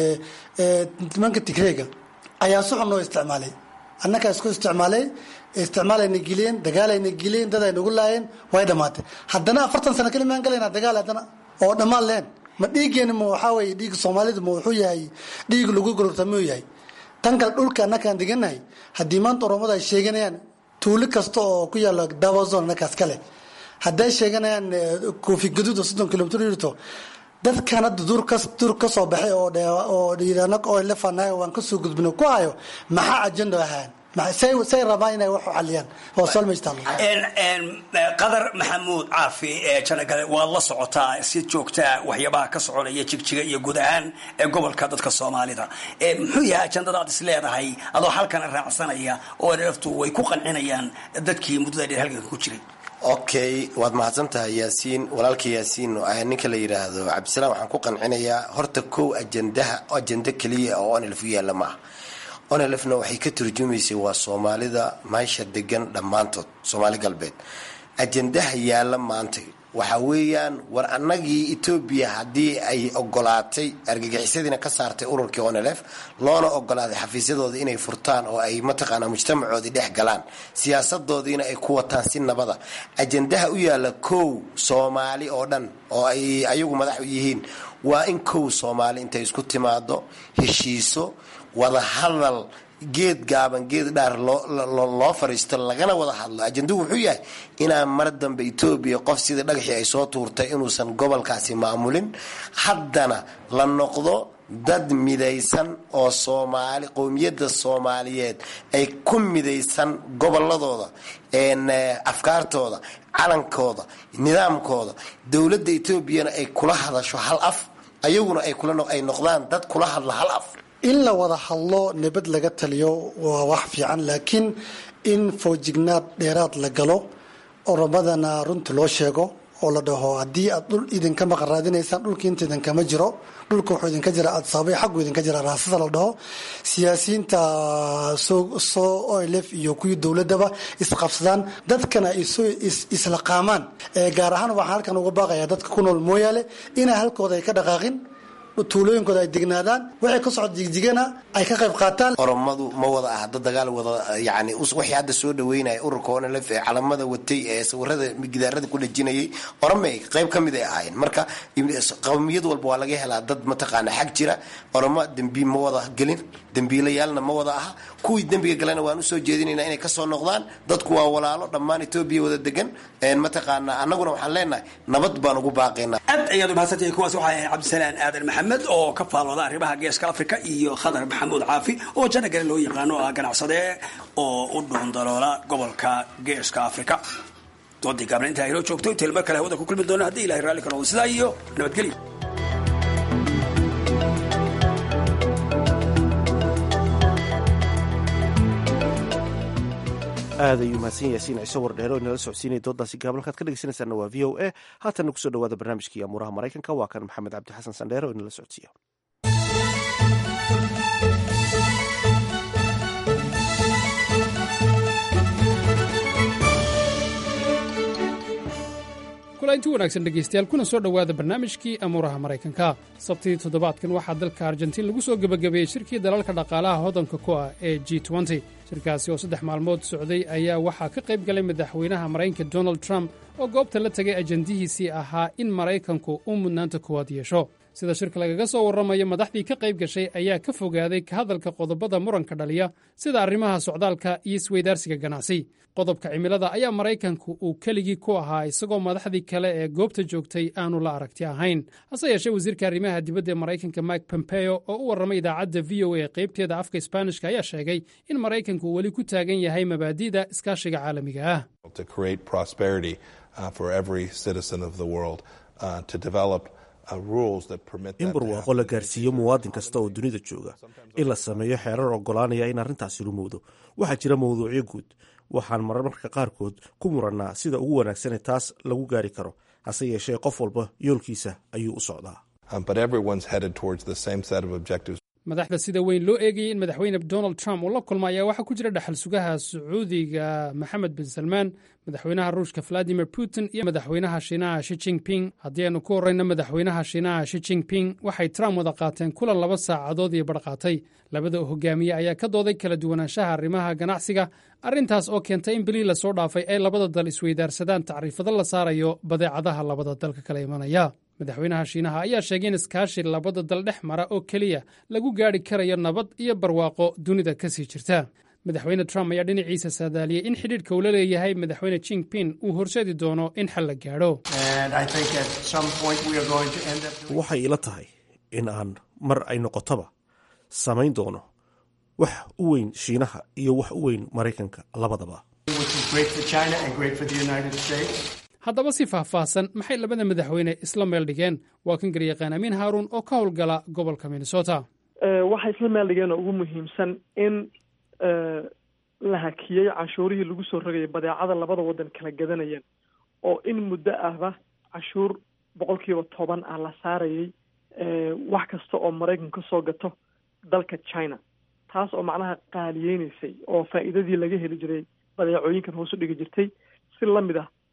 nimanka tigreega ayaa si xun noo isticmaalay annagaa isku isticmaalay isticmaalayna geliyeen dagaalayna geliyeen dad ay nagu laayeen way dhammaatay haddana afartan sano keli maan galayna dagaal haddana oo dhammaan leen ma dhiiggeena ma waxaa weeye dhiigga soomaalida ma wuxuu yahay dhiig lagu gororta muu yahay tan kale dhulka annakaan deganahay haddii maanta oromada ay sheeganayaan tuuli kasta oo ku yaalla dawazon annakaas kale hadday sheeganayaan koofi gaduud oo soddon kilomitr yirto dadkan hadda duur ka duur ka soo baxay oo oo dhiirana oo lefanahay waan ka soo gudbino ku hayo maxaa ajendo ahaan say say rabaan inay wax u xaliyaan waa su'aal meesha taalo qadar maxamuud caafi ee janagale waad la socotaa si joogtaa waxyaabaha ka soconaya jigjiga iyo guud ahaan ee gobolka dadka soomaalida muxuu yahay ajandada aad is leedahay adoo halkana raacsanaya oo naftu way ku qancinayaan dadkii muddada dheer halganka ku jiray okay waad mahadsan tahay yaasiin walaalka yaasiin ninka la yidhaahdo cabdisalaam waxaan ku qancinayaa horta kow ajandaha ajanda keliya oo onlf u yaalla maaha onlfna waxay ka turjumaysay waa soomaalida meesha degan dhammaantood soomaali galbeed ajandaha yaalla maanta waxa weeyaan war annagii etoobiya haddii ay ogolaatay argagixisadiina ka saartay ururkii onelef loona ogolaaday xafiisyadooda inay furtaan oo ay mataqaanaa mujtamacoodii dhex galaan siyaasadoodiina ay ku wataan si nabada ajandaha u yaalla kow soomaali oo dhan oo ay ayagu madax u yihiin waa in kow soomaali intay isku timaado heshiiso wada hadal geed gaaban geed dhaar loo fariisto lagana wada hadlo ajanduhu wuxuu yahay inaan mar dambe etoobiya qof sidii dhagaxii ay soo tuurtay inuusan gobolkaasi maamulin haddana la noqdo dad midaysan oo soomaali qowmiyadda soomaaliyeed ay ku midaysan goboladooda afkaartooda calankooda nidaamkooda dowladda etoobiyana ay kula hadasho hal af ayaguna ay noqdaan dad kula hadla hal af in la wada hadlo nabad laga taliyo waa wax fiican laakiin in foojignaad dheeraad la galo oromadana runta loo sheego oo la dhaho haddii aad dhul idinka maqan raadinaysaan dhulka inta idinkama jiro dhulka wuxuu idinka jira adsaabay xaggu idinka jira raasada la dhaho siyaasiyiinta soo olf iyo kuwii dowladaba isqabsadaan dadkana ay soo isla qaamaan gaar ahaan waxaan halkan uga baaqayaa dadka ku nool mooyaale inay halkooda ay ka dhaqaaqin tuulooyinkooda ay degnaadaan waxay ka socod jigjigana ay ka qayb qaataan oromadu ma wada ah dad dagaal wada yani waxay hadda soo dhaweynaya ururka onlf ee calamada watay ee sawirada gidaarada ku dhajinayay oromay qayb ka mid ay ahaayeen marka qowmiyad walba waa laga helaa dad mataqaana xag jira oromo dembi ma wada gelin dembiilayaalna ma wada aha kuwii dembiga galena waan usoo jeedinayna inay kasoo noqdaan dadku waa walaalo dhammaan etoobiya wada degan mataqaana annaguna waxaan leenahay nabad baan ugu baaqaynaa aad ayaad umahadsantahay kuwaas waxaa ahay cabdisalaan aadan maxamed oo ka faalooda arrimaha geeska afrika iyo khadar maxamuud caafi oo janagale loo yaqaano ah ganacsade oo u dhuundaloola gobolka geeska afrika doodii gaabna intaa inoo joogto intail mar kale hawada ku kulmi doona haddii ilahay raalli ka noqdo sidaa iyo nabadgelyo aad ayuu mahadsan yaasiin ciise wardheero inala socodsiinaya doodaasi gaaban halkaad ka dhegeysanaysaana waa v o a haatanna kusoo dhawaada barnaamijkii amuuraha maraykanka waa kan maxamed cabdi xasan sandheero oo inala socodsiiya kulanti wanaagsan dhegaystayaal kuna soo dhowaada barnaamijkii amuuraha maraykanka sabtidii toddobaadkan waxaa dalka argentiin lagu soo gebagabeeyey shirkii dalalka dhaqaalaha hodanka ku ah ee g shirkaasi oo saddex maalmood socday ayaa waxaa ka qayb galay madaxweynaha maraykanka donald trump oo goobta la tegay ajandihiisii ahaa in maraykanku uu mudnaanta koowaad yeesho sida shirka lagaga soo warramayo madaxdii ka qayb gashay ayaa ka fogaaday ka hadalka qodobada muranka dhaliya sida arrimaha socdaalka iyo isweydaarsiga ganacsi qodobka cimilada ayaa maraykanku uu keligii ku ahaa isagoo madaxdii kale ee goobta joogtay aanu la aragti ahayn hase yeeshee wasiirka arrimaha dibadda ee maraykanka mike pompeo oo u warramay idaacadda v o a qaybteeda afka isbaanishka ayaa sheegay in maraykanku uu weli ku taagan yahay mabaadi'da iskaashiga caalamiga ah in barwaaqo la gaarsiiyo muwaadin kasta oo dunida jooga in la sameeyo xeerar oggolaanaya in arrintaasi rumowdo waxaa jira mawduucyo guud waxaan marmarka qaarkood ku murannaa sida ugu wanaagsanee taas lagu gaari karo hase yeeshee qof walba yoolkiisa ayuu u socdaa madaxda sida weyn loo eegayay in madaxweyne donald trump uu la kulma ayaa waxaa ku jira dhaxal sugaha sacuudiga maxamed bin salmaan madaxweynaha ruushka valadimir putin iyo madaxweynaha shiinaha shi jingping haddii aynu ku horrayno madaxweynaha shiinaha shi jingping waxay trump wada qaateen kulan laba saacadood iyo barhqaatay labada hogaamiye ayaa ka dooday kala duwanaanshaha arrimaha ganacsiga arrintaas oo keentay in bilii lasoo dhaafay ay labada dal isweydaarsadaan tacriifado la saarayo badeecadaha labada dalka kala imanaya madaxweynaha shiinaha ayaa sheegay in iskaashi labada dal dhex mara oo keliya lagu gaadhi karayo nabad iyo barwaaqo dunida ka sii jirta madaxweyne trump ayaa dhinaciisa saadaaliyey in xidhiidhka uu la leeyahay madaxweyne jingping uu horseedi doono in xal la gaadho waxay ila tahay in aan mar ay noqotoba samayn doono wax u weyn shiinaha iyo wax u weyn maraykanka labadaba haddaba si faahfaahsan maxay labada madaxweyne isla meel dhigeen waa kan garyaqaan amiin haaruun oo ka howlgala gobolka minnesota waxay isla meel dhigeen oo ugu muhiimsan in la hakiyey cashuurihii lagu soo rogayay badeecada labada waddan kala gadanayeen oo in muddo ahba cashuur boqolkiiba toban ah la saarayay wax kasta oo maraykan ka soo gato dalka china taas oo macnaha qaaliyeynaysay oo faa'iidadii laga heli jiray badeecooyinkan hoos u dhigi jirtay si lamid ah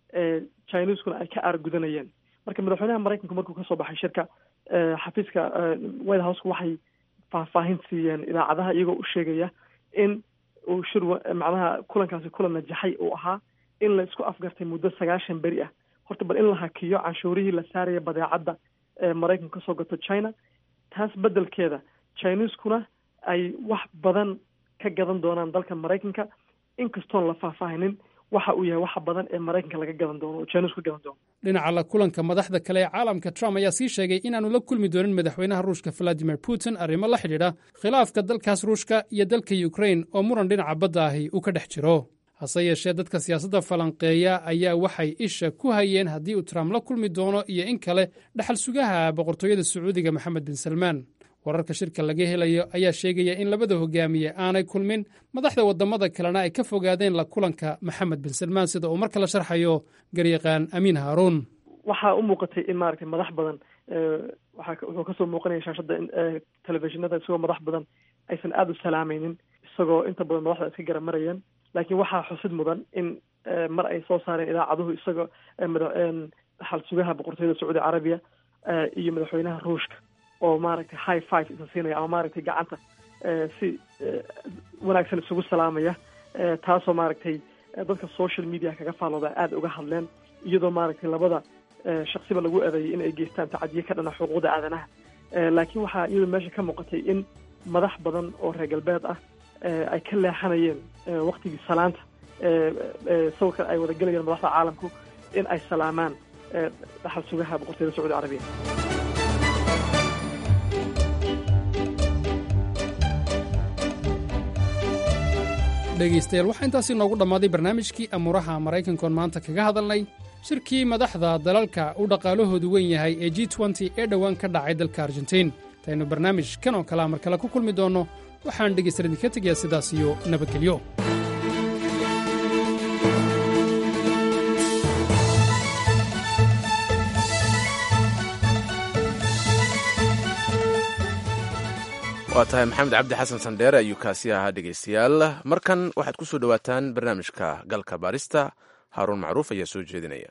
chineskuna ay ka aargudanayeen marka madaxweynaha maraykanku markuu kasoo baxay shirka xafiiska white houseka waxay faahfaahin siiyeen idaacadaha iyagoo u sheegaya in uu shir macnaha kulankaasi kulan najaxay uu ahaa in la isku afgartay muddo sagaashan beri ah horta bal in la hakiyo canshuurihii la saaraya badeecadda ee maraykanku kasoo gato china taas beddelkeeda chineskuna ay wax badan ka gadan doonaan dalka maraykanka inkastoon la faahfaahinin waxa uu yahay waxa badan ee maraykanka laga gadan doono oo chinesku ka gadan doono dhinaca la kulanka madaxda kale ee caalamka trump ayaa sii sheegay inaanu la kulmi doonin madaxweynaha ruushka valadimir putin arrimo la xidhiidha khilaafka dalkaas ruushka iyo dalka ukrain oo muran dhinaca badda ahi uu ka dhex jiro hase yeeshee dadka siyaasadda falanqeeya ayaa waxay isha ku hayeen haddii uu trump la kulmi doono iyo in kale dhaxal sugaha boqortooyada sacuudiga maxamed bin salmaan wararka shirka laga helayo ayaa sheegaya in labada hogaamiye aanay kulmin madaxda waddamada kalena ay ka fogaadeen la kulanka maxamed bin salmaan sida uu mar kale sharxayo garyaqaan amiin haaruun waxaa u muuqatay in maaragtay madax badan waxaa wuxuu kasoo muuqanaya shaashadda telefishinada isagoo madax badan aysan aada u salaamaynin isagoo inta badan madaxda iska garamarayeen laakiin waxaa xusid mudan in mar ay soo saareen idaacaduhu isagoo dhaxal sugaha boqortooyada sacuudi carabiya iyo madaxweynaha ruushka oo maaragtay high five isa siinaya ama maaragtay gacanta si wanaagsan isugu salaamaya taasoo maaragtay dadka social media kaga faalooda aada uga hadleen iyadoo maaragtay labada shaksiba lagu eedeeyay in ay geystaan tacadiye ka dhana xuquuqda aadanaha laakiin waxaa iyadoo meesha ka muuqatay in madax badan oo reer galbeed ah ay ka leexanayeen waktigii salaanta sawirkan ay wada gelayeen madaxda caalamku in ay salaamaan dhaxal sugaha boqortooyada sacuudi carabiya dhegaystayaal waxaa intaasi noogu dhammaaday barnaamijkii amuuraha maraykankoon maanta kaga hadalnay shirkii madaxda dalalka uu dhaqaalahoodu weyn yahay ee g nty ee dhowaan ka dhacay dalka argentiin intaynu barnaamij kan oo kalea mar kale ku kulmi doonno waxaan dhegaystayaal idinka tegayaa sidaas iyo nabadgelyo waa tahay maxamed cabdi xasan sandheere ayuu kaasi ahaa dhegaystayaal markan waxaad ku soo dhowaataan barnaamijka galka baarista haaruun macruuf ayaa soo jeedinaya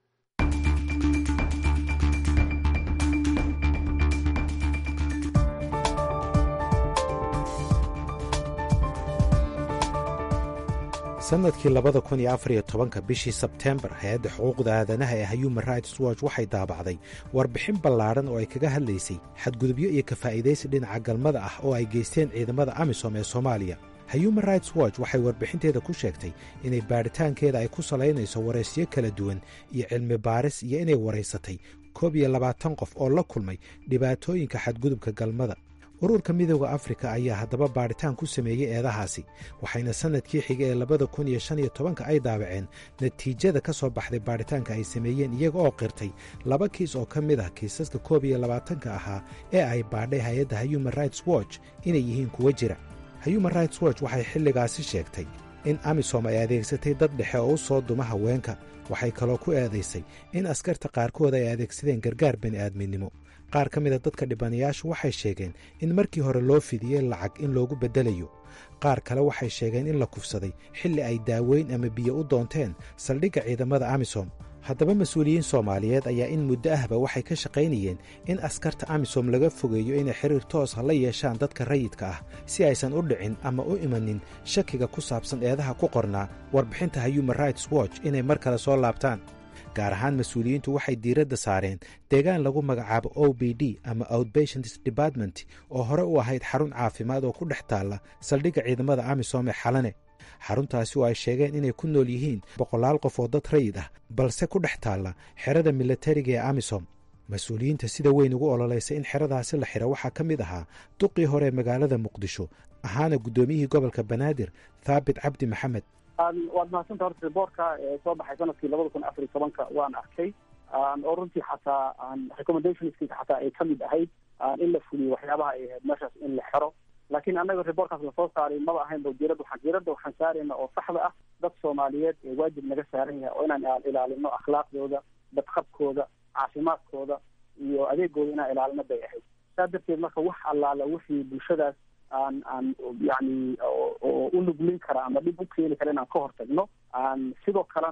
sannadkii labada kun iyo afar iyo tobanka bishii sebteembar hay-adda xuquuqda aadanaha ee human rights watch waxay daabacday warbixin ballaadhan oo ay kaga hadlaysay xadgudubyo iyo kafaa'iidaysi dhinaca galmada ah oo ay geysteen ciidamada amisom ee soomaaliya human rights watch waxay warbixinteeda ku sheegtay inay baadhitaankeeda ay ku salaynayso waraysyo kala duwan iyo cilmi baaris iyo inay waraysatay koob iyo labaatan qof oo la kulmay dhibaatooyinka xadgudubka galmada ururka midooda afrika ayaa haddaba baadhitaan ku sameeyey eedahaasi waxayna sannadkii xiga ee labada kun iyo shan iyo tobanka ay daabaceen natiijada ka soo baxday baadhitaanka ay sameeyeen iyaga oo qirtay laba kiis oo ka mid ah kiisaska koob iyo labaatanka ahaa ee ay baadhay hay-adda human rights watch inay yihiin kuwa jira human rights watch waxay xilligaasi sheegtay in amisom ay adeegsatay dad dhexe oo u soo duma haweenka waxay kaloo ku eedaysay in askarta qaarkood ay adeegsadeen gargaar bini'aadminimo qaar ka mida dadka dhibanayaashu waxay sheegeen in markii hore loo fidiyey lacag in loogu beddelayo qaar kale waxay sheegeen in la kufsaday xilli ay daaweyn ama biyo u doonteen saldhigga ciidamada amisom haddaba mas-uuliyiin soomaaliyeed ayaa in muddo ahba waxay ka shaqaynayeen in askarta amisom laga fogeeyo inay xiriir toos ha la yeeshaan dadka rayidka ah si aysan u dhicin ama u imanin shakiga ku saabsan eedaha ku qornaa warbixinta human rights watch inay mar kale soo laabtaan gaar ahaan mas-uuliyiintu waxay diiradda saareen deegaan lagu magacaabo o b d ama outbatients department oo hore u ahayd xarun caafimaad oo ku dhex taalla saldhigga ciidamada amisom ee xalane xaruntaasi oo ay sheegeen inay ku nool yihiin boqolaal qof oo dad rayid ah balse ku dhex taalla xerada milatariga ee amisom mas-uuliyiinta sida weyn ugu ololaysa in xeradaasi la xiro waxaa ka mid ahaa duqii hore ee magaalada muqdisho ahaana guddoomiyihii gobolka banaadir thaabit cabdi maxamed waad mahadsanta horta riboortka ee soo baxay sanadkii labada kun afar iyo tobanka waan arkay oo runtii xataa recommendationskiisa xataa ay kamid ahayd in la fuliyo waxyaabaha ay ahayd meeshaas in la xero laakiin annaga riboorkaas lasoo saaray maba ahayn ba ujeerada waxaan jiirada waxaan saarayna oo saxda ah dad soomaaliyeed ee waajib naga saaran yahay oo inaan ilaalino akhlaaqdooda badqabkooda caafimaadkooda iyo adeegooda inaan ilaalino bay ahayd saa darteed marka wax allaala wixii bulshadaas aan aan yani oo u nuglin kara ama dhib u keeni kara inaan ka hortagno aan sidoo kalena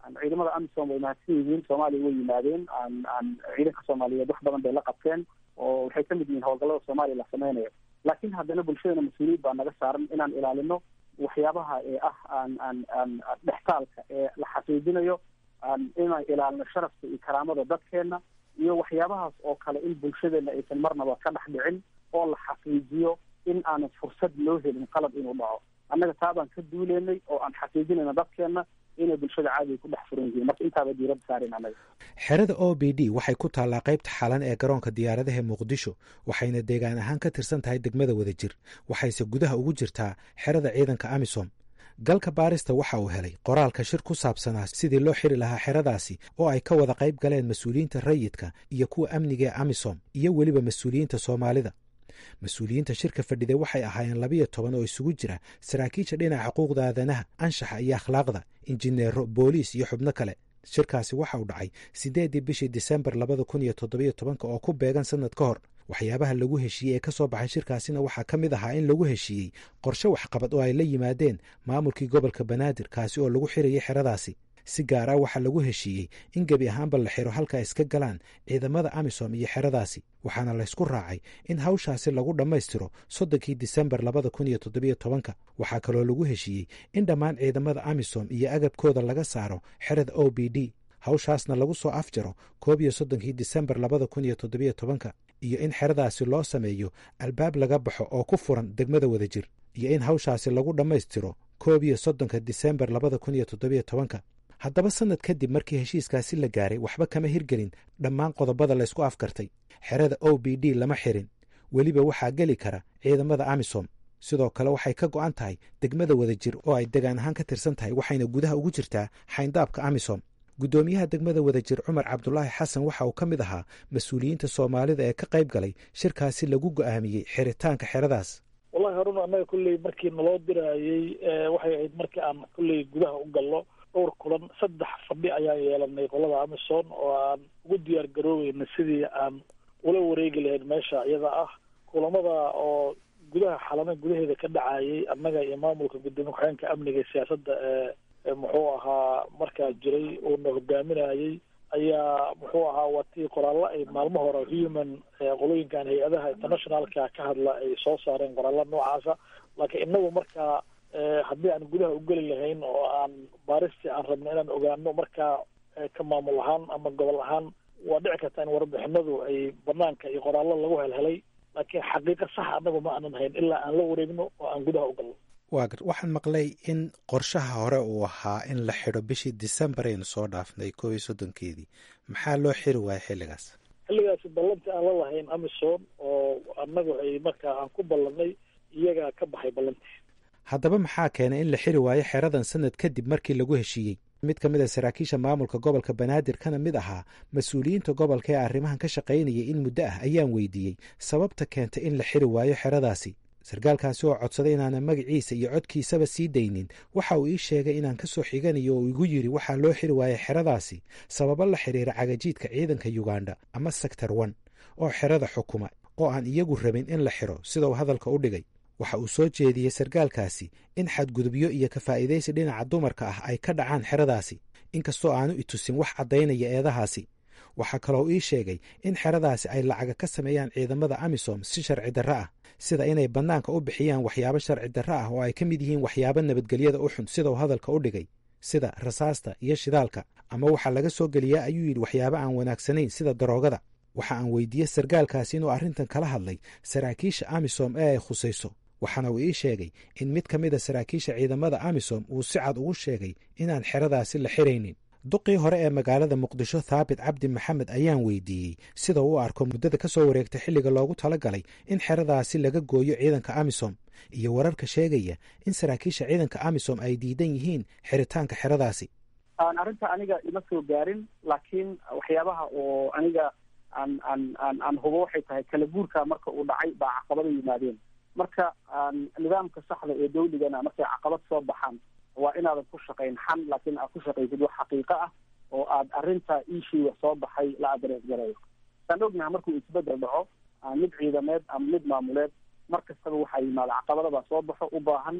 ciidamada amisom way mahadsan yihiin soomaaliya way yimaadeen ciidanka soomaaliyeed wax badan bay la qabteen oo waxay kamid yihiin howlgallada soomaaliya la sameynayo laakiin haddana bulshadana mas-uuliyad baa naga saaran inaan ilaalino waxyaabaha ee ah aan aan aan dhextaalka ee la xaqiijinayo inaan ilaalino sharafka iyo karaamada dadkeena iyo waxyaabahaas oo kale in bulshadeena aysan marnaba ka dhex dhicin oo la xaqiijiyo in aanan fursad loo helin qalad inuu dhaco annaga taabaan ka duuleynay oo aan xaqiijinayna dadkeena inay bulshada caadiga ku dhex furan yihiin marka intaaba diiradda saaren annaga xerada o b d waxay ku taallaa qaybta xalan ee garoonka diyaaradaha muqdisho waxayna deegaan ahaan ka tirsan tahay degmada wadajir waxayse gudaha ugu jirtaa xerada ciidanka amisom galka baarista waxa uu helay qoraalka shir ku saabsanaa sidii loo xiri lahaa xeradaasi oo ay ka wada qayb galeen mas-uuliyiinta rayidka iyo kuwa amniga ee amisom iyo weliba mas-uuliyiinta soomaalida mas-uuliyiinta shirka fadhida waxay ahaayeen labiyo toban oo isugu jira saraakiisha dhinaca xuquuqda aadanaha anshaxa iyo akhlaaqda injineero booliis iyo xubno kale shirkaasi waxa uu dhacay siddeeddii bishii disembar labada kun iyo toddobiyo tobanka oo ku beegan sannad ka hor waxyaabaha lagu heshiiyey ee ka soo baxay shirkaasina waxaa ka mid ahaa in lagu heshiiyey qorshe waxqabad oo ay la yimaadeen maamulkii gobolka banaadir kaasi oo lagu xirayay xeradaasi si gaar ah waxaa lagu heshiiyey in gebi ahaanba la xiro halka ay iska galaan ciidamada amisom iyo xeradaasi waxaana laysku raacay in hawshaasi lagu dhammaystiro soddonkii disembar labada kun iyo toddobiyo tobanka waxaa kaloo lagu heshiiyey in dhammaan ciidamada amisom iyo agabkooda laga saaro xerada o b d hawshaasna lagu soo afjaro koob iyo soddonkii disembar labada kun iyo toddobiyo tobanka iyo in xeradaasi loo sameeyo albaab laga baxo oo ku furan degmada wadajir iyo in hawshaasi lagu dhammaystiro koob iyo soddonka disembar labada kun iyo toddobiyo tobanka haddaba sannad kadib markii heshiiskaasi la gaaray waxba kama hirgelin dhammaan qodobada laysku afkartay xerada o b d lama xirin weliba waxaa geli kara ciidamada amisom sidoo kale waxay ka go'an tahay degmada wadajir oo ay degaan ahaan ka tirsan tahay waxayna gudaha ugu jirtaa xayndaabka amisom guddoomiyaha degmada wadajir cumar cabdulaahi xasan waxa uu ka mid ahaa mas-uuliyiinta soomaalida ee ka qayb galay shirkaasi lagu go'aamiyey xiritaanka xeradaas wallahi haruna annaga kulley markii naloo diraayey waxay ahayd markii aan kulley gudaha u gallo dhowr kulan saddex fadhi ayaan yeelanay qolada amison oo aan ugu diyaar garoobeyna sidii aan ula wareegi lahayn meesha iyada ah kulamada oo gudaha xalana gudaheeda ka dhacayay annaga iyo maamulka gudoomiye ku-xigeenka amniga iyo siyaasadda ee muxuu ahaa markaa jiray uuna hogaaminayay ayaa muxuu ahaa watii qoraallo ay maalmo hore human qolooyinkan hay-adaha internationalka ka hadla ay soo saareen qoraallo noocaasa laakiin inagu markaa haddii aan gudaha u geli lahayn oo aan baaristii aan rabno inaan ogaano markaa ka maamul ahaan ama gobol ahaan waa dhici karta in warbixinadu ay banaanka iyo qoraallo lagu helhelay laakiin xaqiiqo sax anagu ma aanan hayn ilaa aan la wareegno oo aan gudaha u galno waa gar waxaan maqlay in qorshaha hore uu ahaa in la xidho bishii decembar aynu soo dhaafnay koob iyo soddonkeedii maxaa loo xiri waaya xilligaas xilligaasi ballantii aan la lahayn amison oo annagu ay markaa aan ku ballanay iyagaa ka baxay ballantii haddaba maxaa keenay in la xiri waayo xeradan sanad kadib markii lagu heshiiyey mid ka mid a saraakiisha maamulka gobolka banaadir kana mid ahaa mas-uuliyiinta gobolka ee arrimahan ka shaqaynayay in muddo ah ayaan weydiiyey sababta keentay in la xiri waayo xeradaasi sarkaalkaasi oo codsaday inaanan magaciisa iyo codkiisaba sii daynin waxa uu ii sheegay inaan ka soo xiganayo oo igu yidhi waxaa loo xiri waayay xeradaasi sababo la xidhiira cagajiidka ciidanka yuganda ama sector one oo xerada xukuma oo aan iyagu rabin in la xiro sida uu hadalka u dhigay waxa uu soo jeediyey sarkaalkaasi in xadgudubyo iyo ka faa'iidaysi dhinaca dumarka ah ay ka dhacaan xeradaasi inkastoo aanu itusin wax caddaynaya eedahaasi waxaa kaloo ii sheegay in xeradaasi ay lacaga ka sameeyaan ciidamada amisom si sharci darro ah sida inay bannaanka u bixiyaan waxyaabo sharci darro ah oo ay ka mid yihiin waxyaabo nabadgelyada u xun sida uu hadalka u dhigay sida rasaasta iyo shidaalka ama waxaa laga soo geliyaa ayuu yidhi waxyaabo aan wanaagsanayn sida daroogada waxa aan weydiiyey sarkaalkaasi inuu arrintan kala hadlay saraakiisha amisom ee ay khusayso waxaana uu ii sheegay in mid ka mid a saraakiisha ciidamada amisom uu si cad ugu sheegay inaan xeradaasi la xiraynin duqii hore ee magaalada muqdisho thaabit cabdi maxamed ayaan weydiiyey sida uu arko muddada ka soo wareegtay xilliga loogu talagalay in xeradaasi laga gooyo ciidanka amisom iyo wararka sheegaya in saraakiisha ciidanka amisom ay diidan yihiin xiritaanka xeradaasi arrinta aniga ima soo gaarin laakiin waxyaabaha oo aniga aan aan aan aan hubo waxay tahay kala guurka marka uu dhacay baa caqabada yimaadeen marka nidaamka saxda ee dawligana markay caqabad soo baxaan waa inaadan ku shaqayn xan laakiin aad ku shaqaysid wax xaqiiqo ah oo aad arrinta ishiiga soo baxay la adrees garayo saan ognaha markuu isbedel dhaco mid ciidameed ama mid maamuleed mar kastaba waxaa yimaada caqabadabaa soo baxo u baahan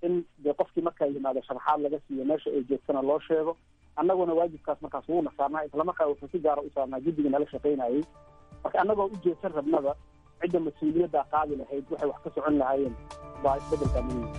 in dee qofkii markaa yimaado sharaxaad laga siiyo meesha ay joogtana loo sheego annaguna waajibkaas markaas wuuna saarnaa islamarkaa wuxuu si gaara u saarnaa guddiga nala shaqaynayay marka annagoo u jeedsan rabnaba cidda mas-uuliyaddaa qaadi lahayd waxay wax ka socon lahaayeen baa isbedelkaa muhiim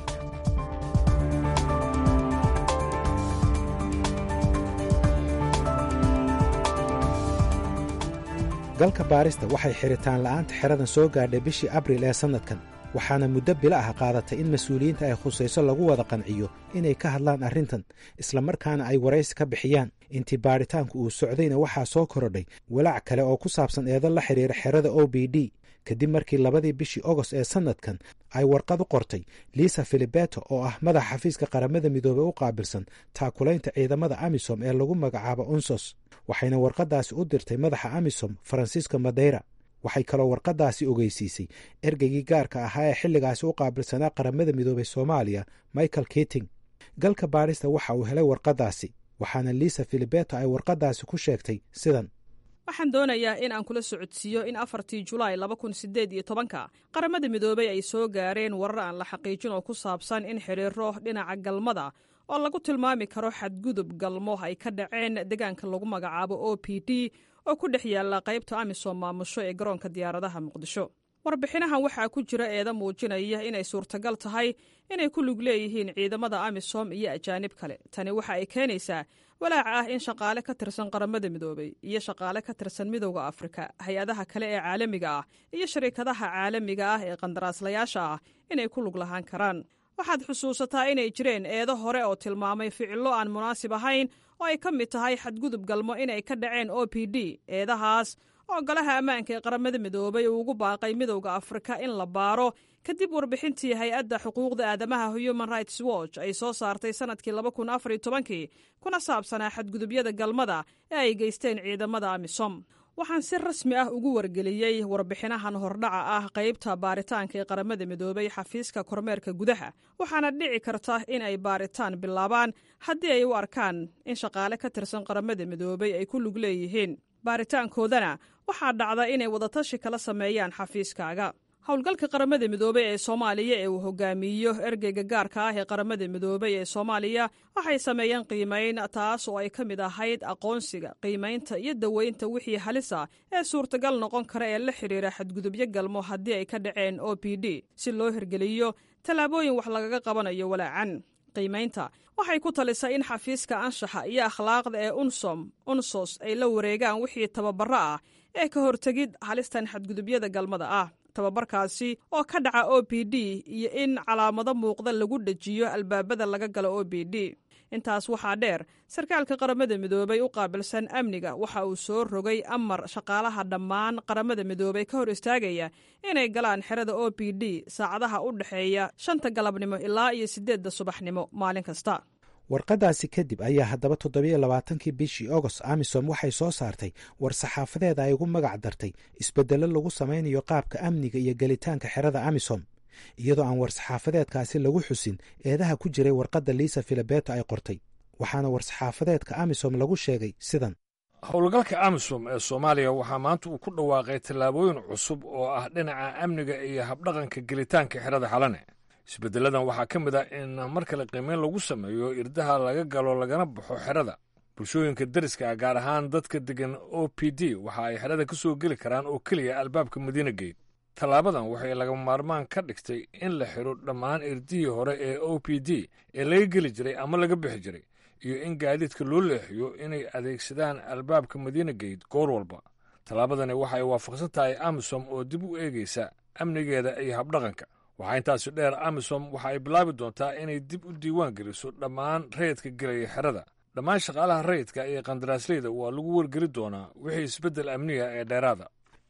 galka baarista waxay xiritaan la'aanta xeradan soo gaadhay bishii abril ee sannadkan waxaana muddo bilo ah qaadatay in mas-uuliyiinta ay khusayso lagu wada qanciyo inay ka hadlaan arrintan islamarkaana ay waraysi ka bixiyaan intii baadhitaanku uu socdayna waxaa soo korodhay walaac kale oo ku saabsan eedo la xidhiira xerada o b d kadib markii labadii bishii ogost ee sannadkan ay warqad u qortay liisa filibeto oo ah madaxa xafiiska qaramada midoobey u qaabilsan taakulaynta ciidamada amisom ee lagu magacaabo unsos waxayna warqaddaasi u dirtay madaxa amisom faransiisko madeyra waxay kaloo warqaddaasi ogeysiisay ergeygii gaarka ahaa ee xilligaasi u qaabilsanaa qaramada midoobey soomaaliya michael kiting galka baadhista waxa uu helay warqaddaasi waxaana liisa filibeto ay warqaddaasi ku sheegtay sidan waxaan doonayaa in aan kula socodsiiyo in afartii julaay laba kun sideed iyo tobanka qaramada midoobey ay soo gaareen warar aan la xaqiijin oo ku saabsan in xidhiiro dhinaca galmada oo lagu tilmaami karo xadgudub galmo ay ka dhaceen deegaanka lagu magacaabo o p d oo ku dhex yaalla qaybta amisom maamusho ee garoonka diyaaradaha muqdisho warbixinahan waxaa ku jira eeda muujinaya inay suurtagal tahay inay ku lug leeyihiin ciidamada amisom iyo ajaanib kale tani waxa ay keenaysaa walaac ah in shaqaale ka tirsan qaramada midoobey iyo shaqaale ka tirsan midowda afrika hay-adaha kale ee caalamiga ah iyo shariikadaha caalamiga ah ee qandaraaslayaasha ah inay ku lug lahaan karaan waxaad xusuusataa inay jireen eedo hore oo tilmaamay ficillo aan munaasib ahayn oo ay ka mid tahay xadgudub galmo inay ka dhaceen o p d eedahaas oo golaha ammaanka ee qaramada midoobay uu ugu baaqay midowda afrika in la baaro kadib warbixintii hay-adda xuquuqda aadamaha human rights watch ay soo saartay sannadkii laba kun afar iyo tobankii kuna saabsanaa xadgudubyada galmada ee ay geysteen ciidamada amisom waxaan si rasmi ah ugu wargeliyey warbixinahan hordhaca ah qaybta baaritaanka ee qaramada midoobay xafiiska kormeerka gudaha waxaana dhici karta in ay baaritaan bilaabaan haddii ay u arkaan in shaqaale ka tirsan qaramada midoobay ay ku lug leeyihiin baaritaankoodana waxaa dhacda inay wadatashi kala sameeyaan xafiiskaaga howlgalka qaramada midoobey ee soomaaliya ee uu hogaamiyo ergeyga gaarka ah ee qaramada midoobey ee soomaaliya waxay sameeyeen qiimayn taas oo ay ka mid ahayd aqoonsiga qiimaynta iyo daweynta wixii halisa ee suurtagal noqon kara ee la xidhiira xadgudubyo galmo haddii ay ka dhaceen o p d si loo hirgeliyo tallaabooyin wax lagaga qabanayo walaacan qiimaynta waxay ku talisay in xafiiska anshaxa iyo akhlaaqda ee unsom unsos ay la wareegaan wixii tababaro ah ee ka hortegid halistan xadgudubyada galmada ah tababarkaasi oo ka dhaca o p d iyo in calaamado muuqda lagu dhejiyo albaabada laga galo o b d intaas waxaa dheer sarkaalka qaramada midoobay u qaabilsan amniga waxa uu soo rogay amar shaqaalaha dhammaan qaramada midoobey ka hor istaagaya inay galaan xerada o p d saacadaha u dhexeeya shanta galabnimo ilaa iyo siddeedda subaxnimo maalin kasta warqaddaasi kadib ayaa haddaba toddobiyo labaatankii bishii ogost amisom waxay soo saartay war saxaafadeeda ay ugu magac dartay isbeddello lagu samaynayo qaabka amniga iyo gelitaanka xerada amisom iyadoo aan war-saxaafadeedkaasi lagu xusin eedaha ku jiray warqadda liisa filabeto ay qortay waxaana war-saxaafadeedka amisom lagu sheegay sidan howlgalka amisom ee soomaaliya waxaa maanta uu ku dhawaaqay tallaabooyin cusub oo ah dhinaca amniga iyo habdhaqanka gelitaanka xerada xalane isbedeladan waxaa ka mid ah in mar kale qiimeyn lagu sameeyo irdaha laga galo lagana baxo xerada bulshooyinka deriska ah gaar ahaan dadka degan o p d waxa ay xerada ka soo geli karaan oo keliya albaabka madiina geyt tallaabadan waxay lagama maarmaan ka dhigtay in la xidho dhammaan irdihii hore ee o p d ee laga geli jiray ama laga bixi jiray iyo in gaadiidka loo leexiyo inay adeegsadaan albaabka madiina geyt goor walba tallaabadani waxa ay waafaqsan tahay amisom oo dib u eegaysa amnigeeda iyo habdhaqanka waxaa intaasi dheer amisom waxa ay bilaabi doontaa inay dib u diiwaan geliso dhammaan rayidka gelaya xerada dhammaan shaqaalaha rayidka iyo qandaraasleyda waa lagu wargeli doonaa wixii isbeddel amniga ee dheeraada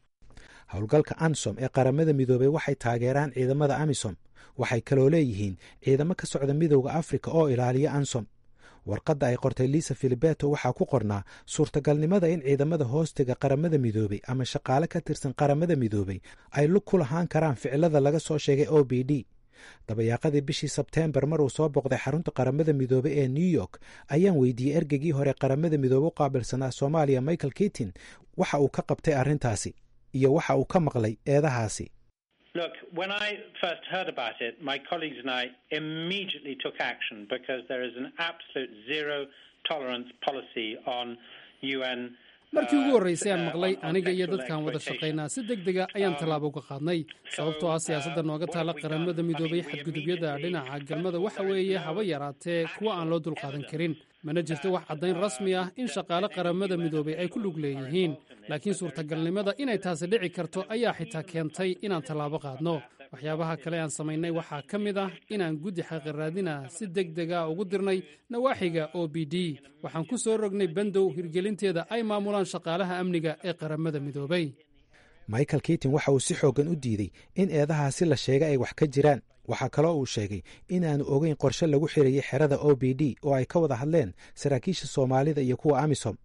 howlgalka ansom ee qaramada midoobey waxay taageeraan ciidamada amisom waxay kaloo leeyihiin ciidamo ka socda midowda afrika oo ilaaliya ansom warqadda ay qortay liisa filibeto waxaa ku qornaa suurtagalnimada in ciidamada hoostiga qaramada midoobey ama shaqaale ka tirsan qaramada midoobey ay lug ku lahaan karaan ficilada laga soo sheegay o b d dabayaaqadii bishii sebteembar mar uu soo boqday xarunta qaramada midoobey ee new york ayaan weydiiyey ergeygii hore qaramada midoobe u qaabilsanaa soomaaliya michael kitin waxa uu ka qabtay arrintaasi iyo waxa uu ka maqlay eedahaasi Look, when I first heard about it, my colleagues and I immediately took action because there is an absolute zero tolerance policy on UN. markii ugu horraysay aan maqlay aniga iyo dadkaan wada shaqaynaa si deg dega ayaan tallaabo uga qaadnay sababtoo ah siyaasadda nooga taala qaramada midoobay xadgudubyada dhinaca galmada waxa weeye haba yaraatee kuwa aan loo dulqaadan karin mana jirto wax caddayn rasmi ah in shaqaale qaramada midoobay ay ku lug leeyihiin laakiin suurtagalnimada inay taasi dhici karto ayaa xitaa keentay inaan tallaabo qaadno waxyaabaha kale aan samaynay waxaa ka mid ah inaan guddi xaqiiraadina si deg dega ugu dirnay nawaaxiga o b d waxaan ku soo rognay bandow hirgelinteeda ay maamulaan shaqaalaha amniga ee qaramada midoobay michael kitin waxa uu si xooggan u diiday in eedahaasi la sheegay ay wax ka jiraan waxaa kaloo uu sheegay inaanu ogeyn qorshe lagu xirayay xerada o b d oo ay ka wada hadleen saraakiisha soomaalida iyo kuwa amisom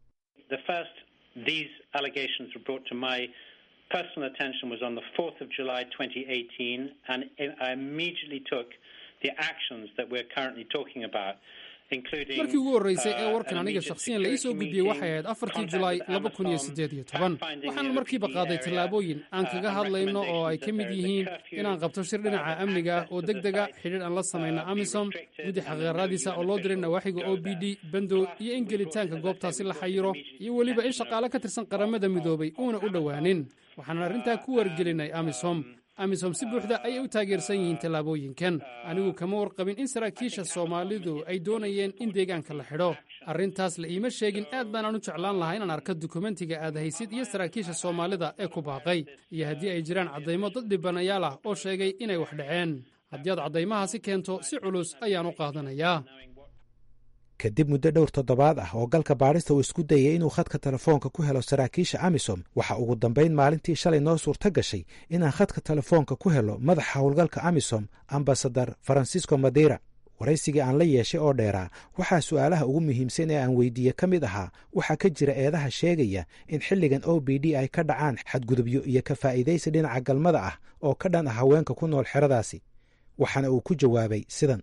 personal attention was on the 4th of July 2018, and I immediately took the actions that we're currently talking about. markii ugu horraysay ee warkan aniga shakhsiyan la ii soo gudbiyey waxay ahayd afartii julaay laba kun iyo siddeed iyo toban waxaan markiiba qaaday tallaabooyin aan kaga hadlayno oo ay ka mid yihiin inaan qabto shir dhinaca amniga ah oo deg dega xidhiir aan la samayno amisom guddi xaqiiqaraadiisa oo loo diray nawaaxiga o b d bandow iyo in gelitaanka goobtaasi la xayiro iyo weliba in shaqaale ka tirsan qaramada midoobay uuna u dhowaanin waxaan arrintaa ku wargelinay amisom amisom si buuxda ayay u taageersan yihiin tallaabooyinkan anigu kama warqabin in saraakiisha soomaalidu ay doonayeen in deegaanka la xidho arrintaas la iima sheegin aad baanaan u jeclaan lahaa inaan arko dukumentiga aad haysid iyo saraakiisha soomaalida ee ku baaqay iyo haddii ay jiraan caddaymo dad dhibanayaal ah oo sheegay inay wax dhaceen haddii aad caddaymahaasi keento si culus ayaan u qaadanayaa kadib muddo dhowr toddobaad ah oo galka baadhista uu isku dayay inuu khadka telefoonka ku helo saraakiisha amisom waxa ugu dambayn maalintii shalay noo suurto gashay inaan khadka telefoonka ku helo madaxa howlgalka amisom ambasadar farancisco madeira waraysigii aan la yeeshay oo dheeraa waxaa su'aalaha ugu muhiimsan ee aan weydiiye ka mid ahaa waxaa ka jira eedaha sheegaya in xilligan o b d ay ka dhacaan xadgudubyo iyo ka faa'iidaysi dhinaca galmada ah oo ka dhan ah haweenka ku nool xeradaasi waxaana uu ku jawaabay sidan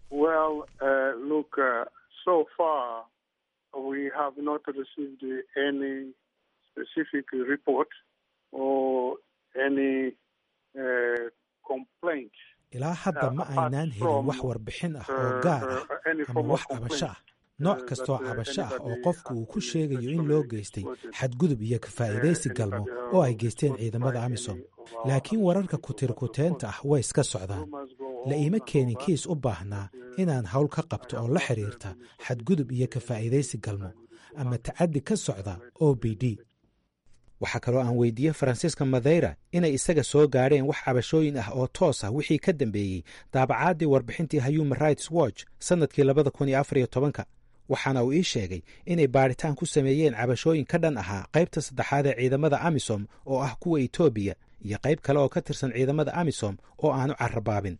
so far, we have not received any specific report or any uh, complaint. ilaa hadda ma aynaan helin wax warbixin ah oo gaar ah ama wax cabasho ah nooc kastoo cabasho ah oo qofku uu ku sheegayo in loo geystay xadgudub iyo kafaa'idaysi galmo oo ay geysteen ciidamada amisom laakiin wararka kutirkuteenta ah way iska socdaan la iima keenin kiis u baahnaa inaan hawl ka qabto oo la xidhiirta xadgudub iyo kafaa'idaysi galmo ama tacaddi ka socda o b d waxaa kaloo aan weydiiyey faransiiska madeira inay isaga soo gaadheen wax cabashooyin ah oo toos ah wixii ka dambeeyey daabacaadii warbixintii human rights watch sannadkii labada kun iyo afar iyo tobanka waxaana uu ii sheegay inay baadhitaan ku sameeyeen cabashooyin ka dhan ahaa qaybta saddexaad ee ciidamada amisom oo ah kuwa etoobiya iyo qayb kale oo ka tirsan ciidamada amisom oo aanu carabaabin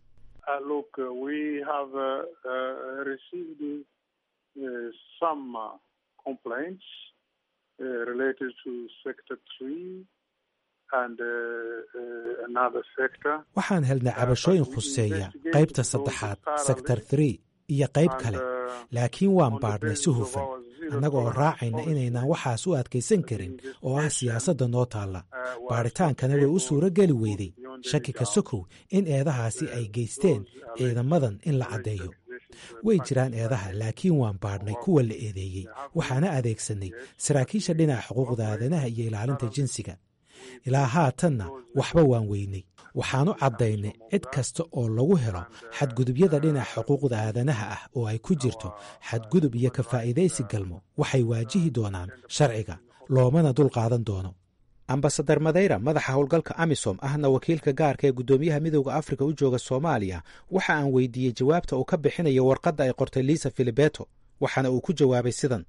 waxaan helnay cabashooyin khuseeya qaybta saddexaad sector three iyo qayb kale laakiin waan baadhnay si hufan annaga oo raacayna inaynaan waxaas u adkaysan karin oo ah siyaasadda noo taalla baadhitaankana way u suuro geli weyday shaki ka sokow in eedahaasi ay geysteen ciidamadan in la caddeeyo way jiraan eedaha laakiin waan baadhnay kuwa la eedeeyey waxaana adeegsanay saraakiisha dhinaca xuquuqda aadanaha iyo ilaalinta jinsiga ilaa haatanna waxba waan weynay waxaanu caddaynay cid kasta oo lagu helo xadgudubyada dhinaca xuquuqda aadanaha ah oo ay ku jirto xadgudub iyo kafaa'idaysi galmo waxay waajihi doonaan sharciga loomana dul qaadan doono ambasadar madeyra madaxa howlgalka amisom ahna wakiilka gaarka ee guddoomiyaha midowda afrika u jooga soomaaliya waxa aan weydiiyey jawaabta uu ka bixinayo warqadda ay qortay liisa filibeto waxaana uu ku jawaabay sidan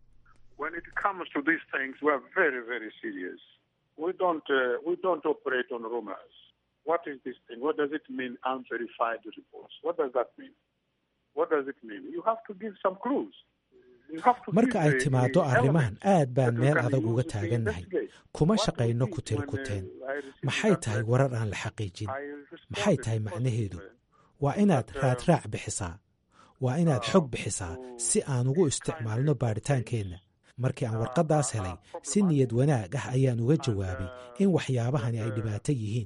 marka ay timaaddo arrimahan aad baan meel adag uga taagannahay kuma shaqayno ku tiri kuteen maxay tahay warar aan la xaqiijin maxay tahay macnaheedu waa inaad raadraac bixisaa waa inaad xog bixisaa si aan ugu isticmaalno baadhitaankeenna markii aan warqaddaas helay si niyad wanaag ah ayaan uga jawaabay in waxyaabahani ay dhibaato yihiin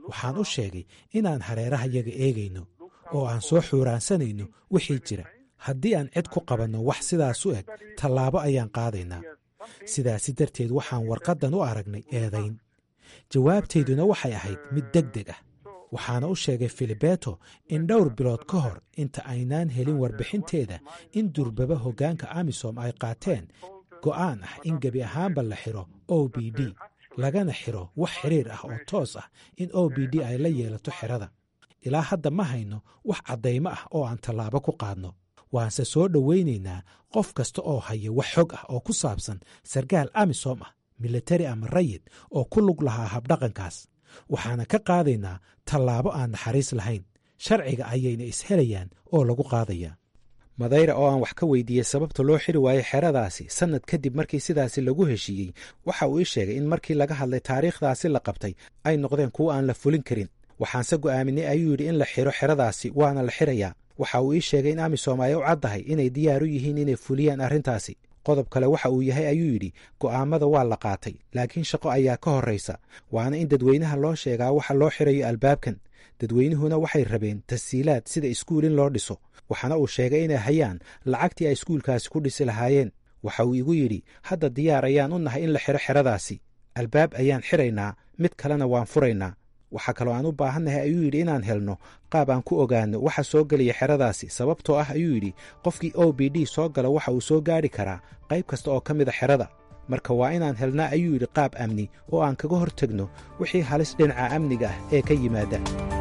waxaan u sheegay inaan hareerahayaga eegayno oo aan soo xuuraansanayno wixii jira haddii aan cid ku qabanno wax sidaas u eg tallaabo ayaan qaadaynaa sidaasi darteed waxaan warqaddan u aragnay eedayn jawaabtayduna waxay ahayd mid deg deg ah waxaana u sheegay filibeto in dhowr bilood ka hor inta aynaan helin warbixinteeda in durbaba hoggaanka amisom ay qaateen go'aan ah in gebi ahaanba la xiro o b d lagana xiro wax xiriir ah oo toos ah in o b d ay la yeelato xerada ilaa hadda ma hayno wax caddaymo ah oo aan tallaabo ku qaadno waanse soo dhowaynaynaa qof kasta oo haya wax xog ah oo ku saabsan sarkaal amisom ah militari ama rayid oo ku lug lahaa habdhaqankaas waxaana ka qaadaynaa tallaabo aan naxariis lahayn sharciga ayayna ishelayaan oo lagu qaadayaa madayra oo aan wax ka weydiiyey sababta loo xiri waayo xeradaasi sannad kadib markii sidaasi lagu heshiiyey waxa uu ii sheegay in markii laga hadlay taariikhdaasi la qabtay ay noqdeen kuwo aan la fulin karin waxaanse go'aaminay ayuu yidhi in la xiro xeradaasi waana la xirayaa waxa uu ii sheegay in amisom ay u caddahay inay diyaar u yihiin inay fuliyaan arrintaasi qodob kale waxa uu yahay ayuu yidhi go'aammada waa la qaatay laakiin shaqo ayaa ka horraysa waana in dadweynaha loo sheegaa waxa loo xirayo albaabkan dadweynuhuna waxay rabeen tasiilaad sida iskuul in loo dhiso waxaana uu sheegay inay hayaan lacagtii ay iskuulkaasi ku dhisi lahaayeen waxa uu igu yidhi hadda diyaar ayaan u nahay in la xiro xeradaasi albaab ayaan xiraynaa mid kalena waan furaynaa waxaa kaloo aan u baahannahay ayuu yidhi inaan helno qaab aan ku ogaano waxa soo gelaya xeradaasi sababtoo ah ayuu yidhi qofkii o b d soo gala waxa uu soo gaadhi karaa qayb kasta oo ka mida xerada marka waa inaan helnaa ayuu yidhi qaab amni oo aan kaga hor tegno wixii halis dhinaca amniga ah ee ka yimaada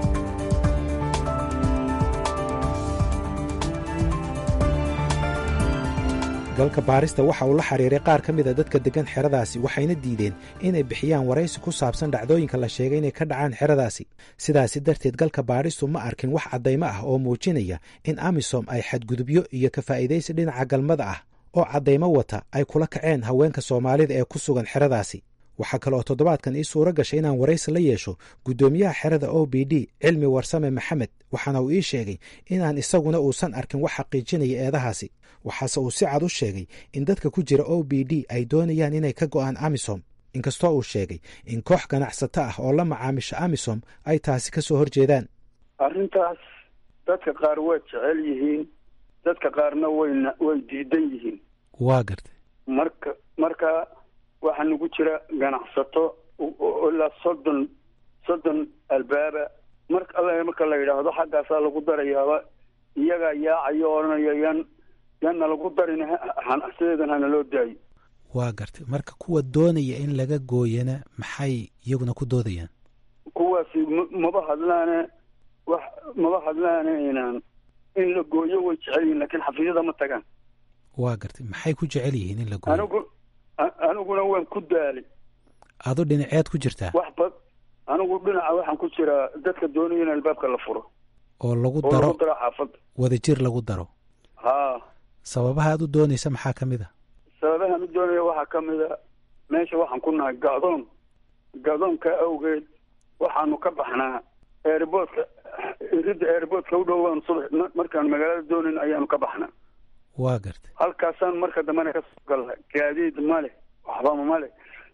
galka baarista waxa uu la xiriiray qaar ka mida dadka deggan xeradaasi waxayna diideen inay bixiyaan waraysi ku saabsan dhacdooyinka la sheegay inay ka dhacaan xeradaasi sidaasi darteed galka baaristu ma arkin wax caddaymo ah oo muujinaya in amisom ay xadgudubyo iyo ka faa'iidaysi dhinaca galmada ah oo caddaymo wata ay kula kaceen haweenka soomaalida ee ku sugan xeradaasi waxaa kale oo toddobaadkan ii suuro gashay inaan waraysi la yeesho guddoomiyaha xerada o b d cilmi warsame maxamed waxaana uu ii sheegay inaan isaguna uusan arkin wax xaqiijinaya eedahaasi waxaase uu si cad u sheegay in dadka ku jira o b d ay doonayaan inay ka go'aan amisom inkastoo uu sheegay in koox ganacsato ah oo la macaamisha amisom ay taasi ka soo horjeedaan arrintaas dadka qaar way jecel yihiin dadka qaarna wayna way diidan yihiin waa gartay marka marka waxaa nagu jira ganacsato ilaa soddon soddon albaaba mar alla marka la yidhaahdo xaggaasaa lagu darayaaba iyagaa yaacayo odhanaya yan yaanna lagu darin sideedan hana loo daayo waa gartay marka kuwa doonaya in laga gooyana maxay iyaguna ku doodayaan kuwaasi m maba hadlaane wax maba hadlaane inaan in la gooyo way jecel yihin lakiin xafiisyada ma tagaan waa gartay maxay ku jecel yihiin in la gooyo anigu aniguna waan ku daalay adu dhinaceed ku jirtaa wax bad anigu dhinaca waxaan ku jiraa dadka doonaya in albaabka la furo oo lagu oo daro lagu daro xaafadda wadajir lagu daro haa sababaha aad u doonaysa maxaa ka mid a sababaha mid doonaya waxaa ka mid a meesha waxaan ku nahay ga'doon ga'doonka awgeed waxaanu ka baxnaa airboodka iridda airboodka u dhowaan subax markaan magaalada doonayn ayaanu ka baxnaa waa gartay halkaasaan marka dambena ka soo galna gaadiid male waxbama male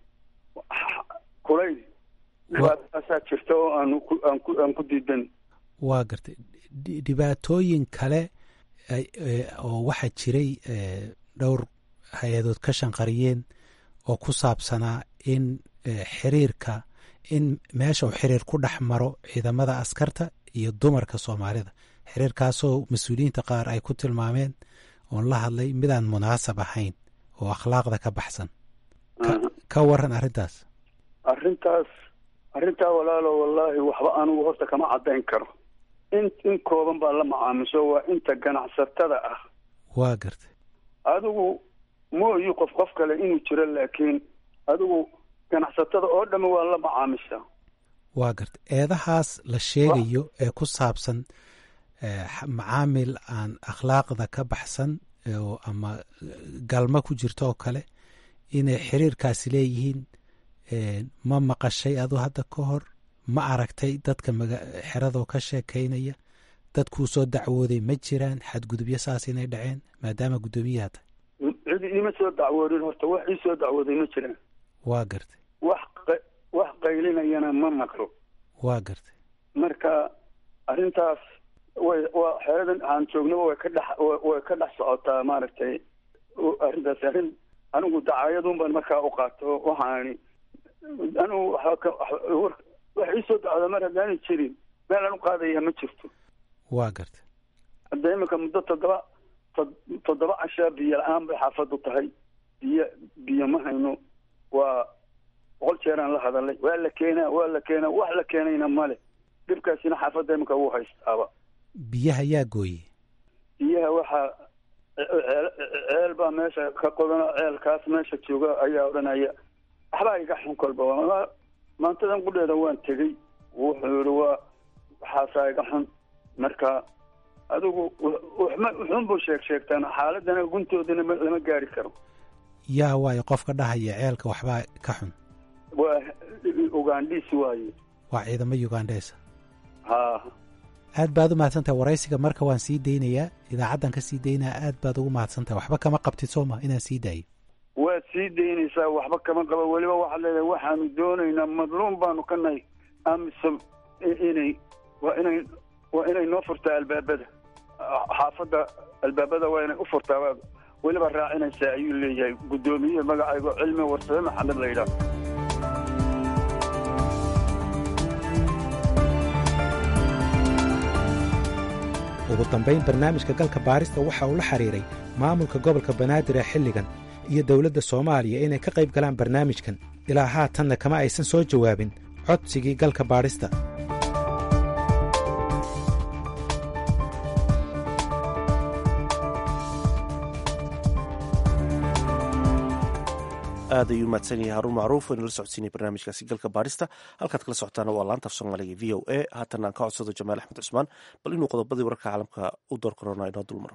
kulayl dhibaataasaa jirta oo aanu ku aan ku aan ku diidan waa gartay Dhi- dhibaatooyin kale ay- ee, oo waxaa jiray ee, dhowr hay-adood ka shanqariyeen oo ku saabsanaa in ee, xiriirka in meesha uu xiriir ku dhex maro ciidamada askarta iyo dumarka soomaalida xiriirkaasoo mas-uuliyiinta qaar ay ku tilmaameen oon la hadlay midaan munaasab ahayn oo akhlaaqda ka baxsan Ka- ka waran arrintaas arrintaas arrintaa walaalo wallaahi waxba anigu horta kama caddayn karo in in kooban baa la macaamisho waa inta ganacsatada ah waa gartay adigu mooyi qof qof kale inuu jiro laakiin adigu ganacsatada oo dhamme waa la macaamishaa waa gartay eedahaas la sheegayo ee ku saabsan ee, x- macaamil aan akhlaaqda ka baxsan ee, oo ama galma ku jirto oo kale inay xiriirkaasi leeyihiin ee, ma maqashay adu hadda ka hor ma aragtay dadka maga- xeradoo ka sheekaynaya dadkuu soo dacwooday ma jiraan xadgudubyo saas inay dhaceen maadaama guddoomiyaha tahay cid iima soo dacwoodin horta wax ii soo dacwooday ma jiraan waa gartay wax qa- wax qaylinayana ma maqlo waa gartay marka arrintaas way waa xeeradan aan joognaba way ka dhex way ka dhex socotaa maaragtay arrintaas arrin anigu dacaayadun baan markaa u qaato waxaani anigu wax iisoo dacda mar haddaanay jirin meel aan u qaadaya ma jirto waa gartay hadda imika muddo toddoba toddoba cashaa biyo la-aan bay xaafadu tahay biyo biyo ma hayno waa boqol jeeraan la hadalay waa la keenaa waa la keenaa wax la keenayna male dhibkaasina xaafadda imika wuu haystaaba biyaha yaa gooye biyaha waxaa ceel baa meesha ka qodano ceelkaas meesha jooga ayaa odhanaya waxbaa iga xun kolba maantadan qudheeda waan tegey wuxuu yihi waa waxaasaa iga xun marka adigu wuxuun buu sheeg sheegtaan xaaladana guntoodana lama gaari karo yaa waayo qofka dhahaya ceelka waxbaa ka xun waa ugandhiis waaye waa ciidamo ugandheesa ha aad baad u mahadsantahay waraysiga marka waan sii daynayaa idaacaddan ka sii daynaya aad baad ugu mahadsantahay waxba kama qabtid soo ma inaan sii daayo waad sii daynaysaa waxba kama qaba weliba waxaad leedahay waxaanu doonaynaa madluum baanu ka nahay amisom inay waa inay waa inay noo furtaa albaabada xaafadda albaabada waa inay u furtaa weliba raacinaysaa ayuu leeyahay guddoomiye magacaygo cilmi warsame maxamed la yidhaah ugu dambayn barnaamijka galka baarista waxa uu la xidhiiray maamulka gobolka banaadir ee xilligan iyo dowladda soomaaliya inay ka qayb galaan barnaamijkan ilaa haatanna kama aysan soo jawaabin codsigii galka baadhista aad ayuu mahadsan yahay haruun macruuf waynu la socodsiinay barnaamijkaasi galka baarista halkaad kala socotaana waa laanta af soomaaliga v o a haatan aan ka codsado jamaal axmed cusmaan bal inuu qodobadii wararka caalamka u door korona inoo dulmaro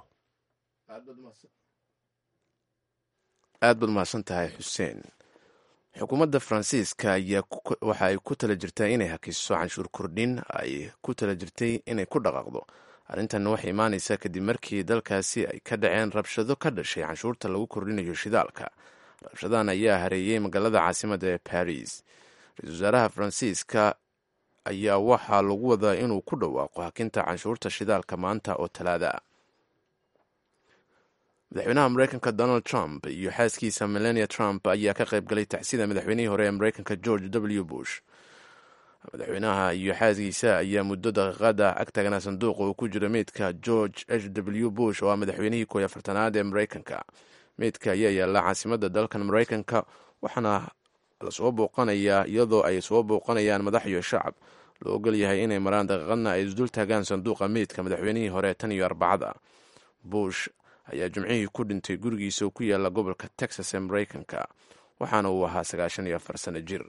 aad baad mahadsan tahay xuseen xukuumadda faransiiska ayaa waxa ay ku tala jirtaa inay hakiso canshuur kordhin ay ku tala jirtay inay ku dhaqaaqdo arrintanna waxay imaanaysaa kadib markii dalkaasi ay ka dhaceen rabshado ka dhashay canshuurta lagu kordhinayo shidaalka rabshadahan ayaa hareeyey magaalada caasimadda ee baris ra-isul wasaaraha faransiiska ayaa waxaa lagu wadaa inuu ku dhawaaqo hakinta canshuurta shidaalka maanta oo talaada ah madaxweynaha mareykanka donald trump iyo xaaskiisa melania trump ayaa ka qayb galay tacsida madaxweynihii hore ee mareykanka george w bush madaxweynaha iyo xaaskiisa ayaa muddo daqiiqada ag tagnaa sanduuqa uu ku jiro meydka george h w bush oo ah madaxweynihii kooiy afartanaad ee mareykanka meydka ayaa yaalla caasimadda dalkan mareykanka waxaana lasoo bouqanayaa iyadoo ay soo bouqanayaan madax iyo shacab loo ogol yahay inay maraan daqiiqadna ay isdul taagaan sanduuqa meydka madaxweynihii hore tan iyo arbacada bush ayaa jimcihii ku dhintay gurigiisa oo ku yaalla gobolka texas ee mareykanka waxaana uu ahaa sagaashan iyo afar sano jir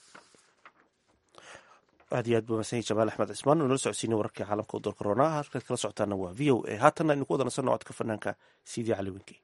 aad iyo aad buu mahadsan yahy jamaal axmed cismaan oo nala socodsiinay wararkii caalamka u door korona halkaad kala socotaana waa v o a haatanna aynu ku wada nasanno codka fanaanka sidii cali wenkey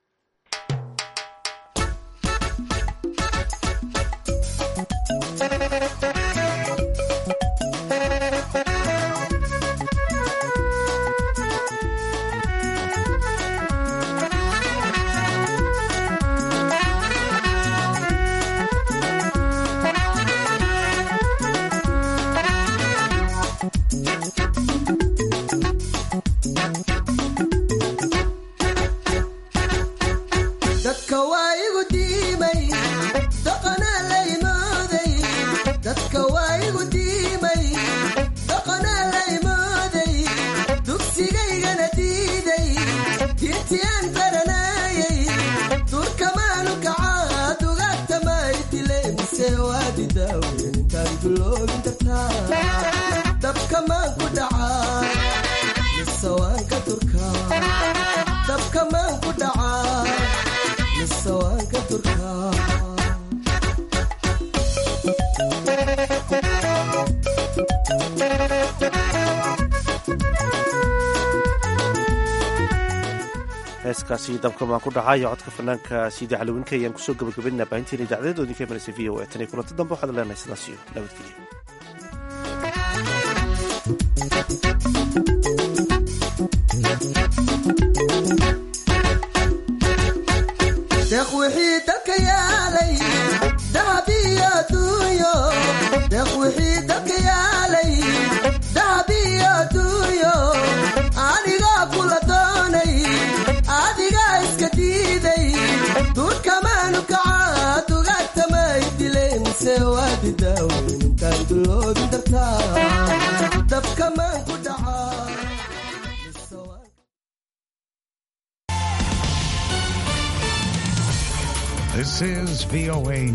heeskaasi dabkamaan ku dhacaayo codka fanaanka siidi caliwinka ayaan kusoo gabagabaynaa baahinteena idacdadeedoodii ka imanaysa v o e tan iyo kulanti dambe waxaad leenahay sidaas iyo nabadgelyo deeq wixii dalka yaalay dahab iyo adduunyo deeq wixii dalka yaalay daadi daaweyn intaan duloobi dartaa dabka maan ku dhacaa This is VOA